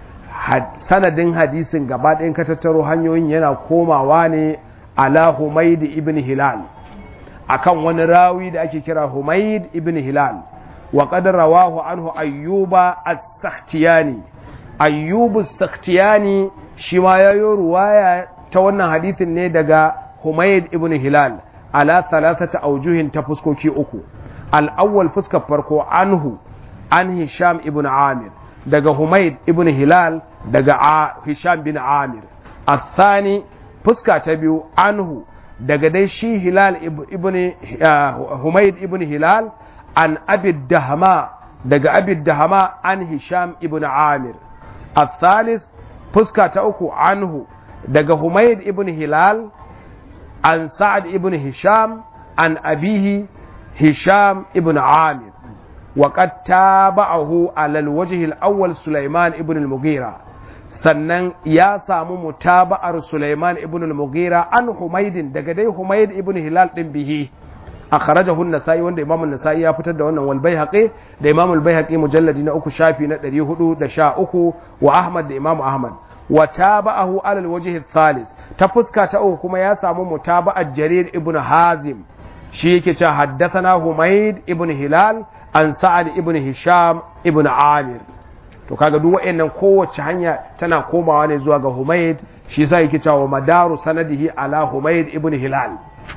sanadin hadisin gaba ɗayan ka tattaro hanyoyin yana komawa ne ala Humaid ibn Hilal akan wani rawi da ake kira Humaid ibn Hilal wa qad rawahu anhu Ayyuba as-Sakhtiyani Ayyub as-Sakhtiyani shi ma yayo ruwaya ta wannan hadisin ne daga Humaid ibn Hilal ala thalathata awjuhin ta fuskoki uku al-awwal fuskar farko anhu an Hisham ibn Amir daga Humaid ibn Hilal daga Hisham bin Amir الثاني fuska ta biyu anhu daga dai shi hilal ibn humaid ibn hilal an abid dahama daga abid dahama an hisham ibn amir الثالث fuska ta uku anhu daga humaid ibn hilal an sa'ad ibn hisham an abihi hisham ibn amir وقد تابعه على الوجه الأول سليمان ابن المغيرة sannan ya samu mutaba'ar Sulaiman ibn al-Mughira an Humaydin daga dai Humayd ibn Hilal din bihi akhrajahu an-Nasa'i wanda Imam an-Nasa'i ya fitar da wannan wal Baihaqi da Imam al-Baihaqi mujalladi na uku shafi na 413 wa Ahmad da Imam Ahmad wa taba'ahu ala al-wajh ath-thalith ta fuska ta uku kuma ya samu mutaba'ar Jarir ibn Hazim shi yake cewa haddathana Humayd ibn Hilal an Sa'ad ibn Hisham ibn Amir to kaga duk wayannan kowace hanya tana komawa ne zuwa ga Humayd shi yasa yake cewa madaru sanadihi ala Humayd ibn Hilal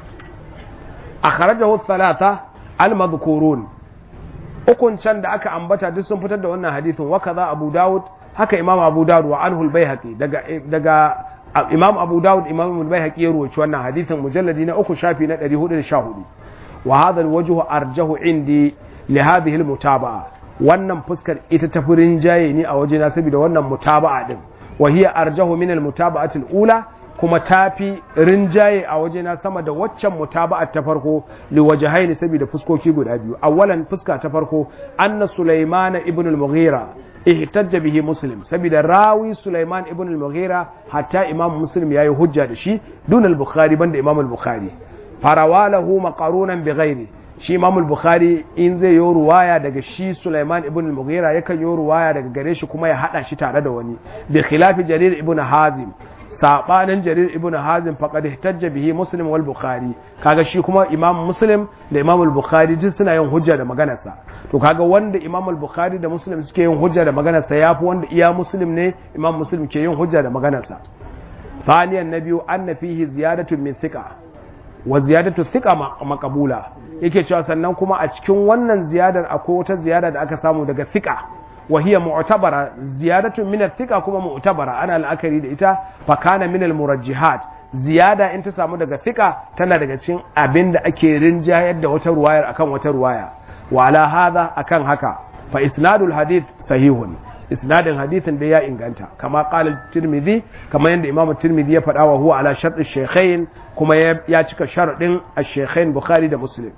akhrajahu thalatha al-madhkurun ukun can da aka ambata duk sun fitar da wannan hadisin wa kaza Abu Dawud haka Imam Abu Dawud wa anhu al-Baihaqi daga daga Imam Abu Dawud Imam al-Baihaqi ya ruwaci wannan hadisin mujalladi na uku shafi na 414 wa hadha al-wajhu arjahu indi li hadhihi al-mutaba'a wannan fuskar ita ta furin jaye ne a wajena saboda wannan mutaba'a din wa hiya arjahu min al-mutaba'ati al-ula kuma tafi rinjaye a wajena sama da waccan mutaba'a ta farko li wajhaini saboda fuskoki guda biyu awwalan fuska ta farko anna sulaiman ibn al-mughira ihtajja bihi muslim saboda rawi sulaiman ibn al-mughira hatta imam muslim yayi hujja da shi dun al-bukhari banda imam al-bukhari farawalahu maqarunan bi ghairi shi imam al-bukhari in zai yi ruwaya daga shi sulaiman ibn al-mughira yakan yi ruwaya daga gare shi kuma ya hada shi tare da wani bi khilafi jarir ibn hazim sabanin jarir ibn hazim faqad ihtajja bihi muslim wal bukhari kaga shi kuma imam muslim da imam al-bukhari duk suna yin hujja da maganarsa to kaga wanda imam al-bukhari da muslim suke yin hujja da maganarsa yafi wanda iya muslim ne imam muslim ke yin hujja da maganarsa ثانيا نبي أن فيه زيادة من ثقة وزيادة ثقة مقبولة yake cewa sannan kuma a cikin wannan ziyadar akwai wata ziyada da aka samu daga thika wa hiya mu'tabara ziyadatun min thika kuma mu'tabara ana la'akari da ita fa kana min al-murajjihat ziyada in ta samu daga thika tana daga cikin abin da ake rinjayar da wata ruwayar akan wata ruwaya wa ala hadha akan haka fa isnadul hadith sahihun isnadin hadithin da ya inganta kama qala tirmidhi kama yanda imam tirmidhi ya faɗa wa huwa ala shartu shaykhain kuma ya cika sharadin ash-shaykhain bukhari da muslim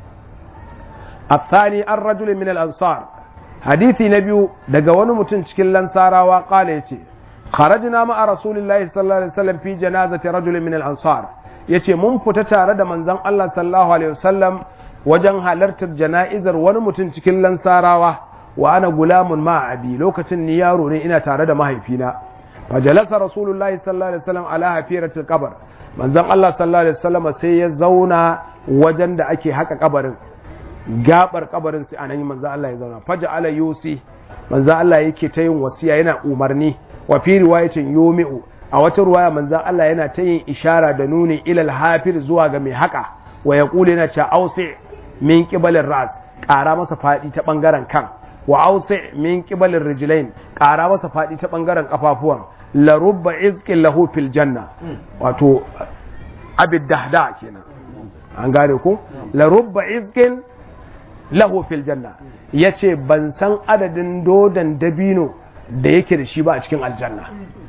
الثاني الرجل من الأنصار حديثي نبي daga wani mutum cikin lansarawa qala yace kharajna ma'a rasulillahi sallallahu alaihi wasallam fi janazati rajul min al-ansar yace mun fita tare da manzon Allah sallallahu alaihi wasallam wajen halartar jana'izar wani mutum cikin lansarawa wa ana gulamun ma abi lokacin ni yaro ne ina tare da mahaifina fajalasa rasulullahi sallallahu alaihi wasallam ala hafiratil qabr manzon Allah sallallahu alaihi wasallam sai ya zauna wajen da ake haka kabarin gabar kabarin sai anan manzon Allah ya zauna faja ala yusi manzon Allah yake ta yin wasiya yana umarni wa fi riwayatin yumi'u a wata ruwaya manzon Allah yana ta yin ishara da nuni ilal hafir zuwa ga mai haka wa yaqulu yana cha ausi min qibalir ras ƙara masa faɗi ta ɓangaren kan wa ausi min qibalir rijlain ƙara masa faɗi ta ɓangaren ƙafafuwan la rubba izqin lahu fil janna wato abid dahda kenan an gane ko la rubba izqin lahu fil janna yace ban san adadin dodan dabino da yake da shi ba a cikin aljanna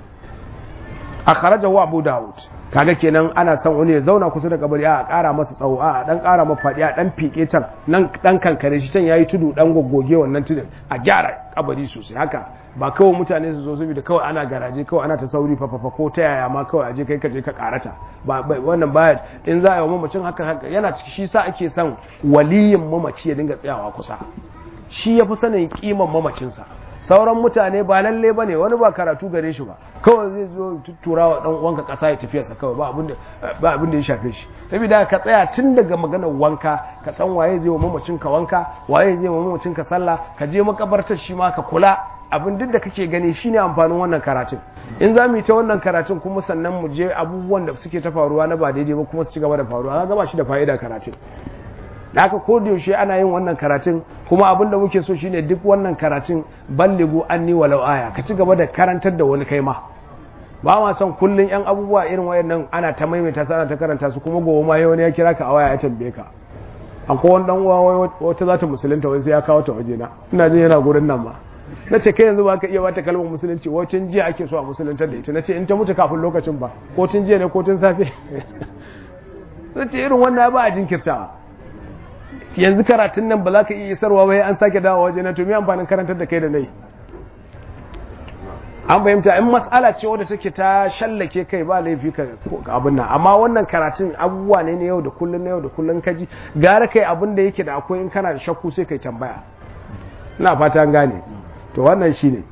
akhrajahu abu daud kaga kenan ana son wani ya zauna kusa da kabari a ƙara masa tsawo a dan ƙara masa faɗi a dan fike can nan dan kankare shi can yayi tudu dan goggoge wannan tudun a gyara kabari sosai haka ba kawai mutane su zo saboda kawai ana garaje kawai ana ta sauri fafafa ko ta yaya ma kawai aje kai ka je ka karata ba wannan baya in za a yi wa mamacin haka haka yana ciki shi sa ake son waliyin mamaci ya dinga tsayawa kusa shi ya fi sanin kiman mamacinsa sauran mutane ba lalle ba ne wani ba karatu gare shi ba kawai zai zo tuttura wa dan wanka kasa ya tafiyarsa kawai ba abin da ya shafe shi saboda ka tsaya tun daga maganar wanka ka san waye zai wa mamacin ka wanka waye zai wa mamacin ka sallah ka je makabartar shi ma ka kula abin duk da kake gani shine amfanin wannan karatun in za mu yi ta wannan karatun kuma sannan mu je abubuwan da suke ta faruwa na ba daidai ba kuma su ci gaba da faruwa ga ba shi da fa'ida karatun da haka ko da yaushe ana yin wannan karatun kuma abin da muke so shine duk wannan karatun balligu anni walau aya ka ci gaba da karantar da wani kai ma ba ma son kullun yan abubuwa irin wayannan ana ta maimaita su ana ta karanta su kuma gobe ma wani ya kira ka a waya ya tambaye ka akwai wani dan uwa wata za ta musulunta wai sai ya kawo ta waje na ina jin yana gurin nan ma na ce kai yanzu ba ka iya bata kalmar musulunci wacin jiya ake so a musuluntar da ita na ce in ta mutu kafin lokacin ba ko tun jiya ne ko tun safe na ce irin wannan ba a jinkirtawa yanzu karatun nan ba za ka iya isarwa ba an sake dawo waje na to me amfanin karantar da kai da nai an fahimta in mas'ala ce wadda take ta shallake kai ba laifi ka abin nan amma wannan karatun abubuwa ne na yau da kullun na yau da kullun kaji gara kai abin da yake da akwai in kana da shakku sai kai tambaya ina fata gane to wannan shine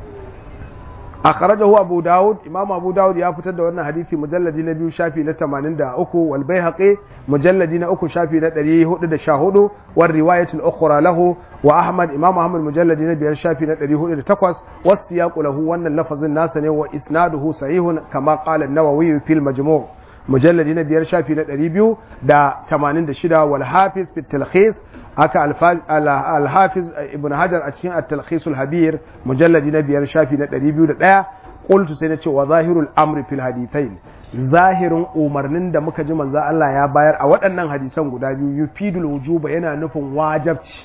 akhrajahu abu daud imam abu daud ya fitar da wannan hadisi mujalladi na biyu shafi na 83 wal baihaqi mujalladi na uku shafi na 414 war riwayat al ukhra lahu wa ahmad imam ahmad mujalladi na biyar shafi na 408 was siyaqu lahu wannan lafazin nasa ne wa isnaduhu sahihun kama qala an-nawawi fil majmu' mujalladi na biyar shafi na 286 wal hafiz fi talkhis haka alhafiz ibn hajar a cikin at-talkhisul habir mujalladi na biyar shafi na 201 qultu sai na ce wa zahirul amri fil hadithain zahirin umarnin da muka ji manzo Allah ya bayar a waɗannan hadisan guda biyu yufidul wujuba yana nufin wajabci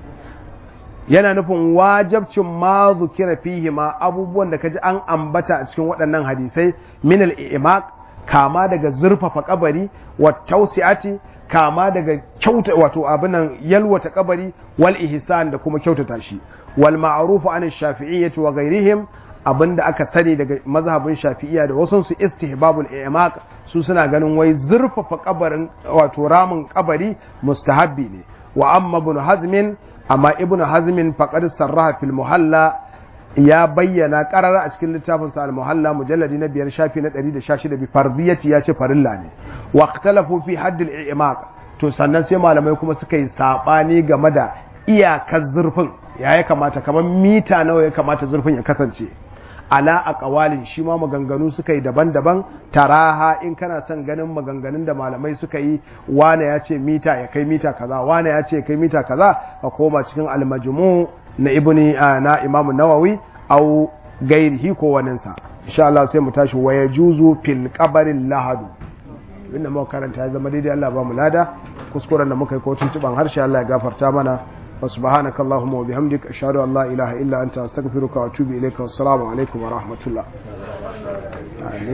yana nufin wajabcin ma zukira fihi ma abubuwan da kaji an ambata a cikin waɗannan hadisai min al-i'maq kama daga zurfafa kabari wa tawsi'ati kama daga kyauta wato abinan yalwata kabari wal ihsan da kuma kyautata shi wal ma'rufu an shafi'iyyati wa ghairihim abinda aka sani daga mazhabin shafi'iyya da wasu su istihbabul i'maq su suna ganin wai zurfafa kabarin wato ramin kabari mustahabbi ne wa amma ibn hazmin amma ibn hazmin faqad sarraha fil muhalla ya bayyana karara a cikin littafin sa al-muhalla mujalladi na biyar shafi na 116 bi fardiyati ya ce farilla ne wa ikhtalafu fi hadd al-i'maq to sannan sai malamai kuma suka yi sabani game da iyakar zurfin ya ya kamata kamar mita nawa ya kamata zurfin ya kasance ala aqwalin shi ma maganganu suka yi daban-daban taraha in kana son ganin maganganun da malamai suka yi wane ya ce mita ya kai mita kaza wane ya ce kai mita kaza ka koma cikin al-majmu' na ibni na imam nawawi au gairihi ko waninsa insha Allah sai mu tashi wa yajuzu fil qabarin lahadu inda muka karanta ya zama daidai Allah ba mu lada kuskuren da muka yi ko tuntuban harshe Allah ya gafarta mana wa subhanaka allahumma wa bihamdika ashhadu an la ilaha illa anta astaghfiruka wa atubu ilayka wassalamu alaikum wa rahmatullah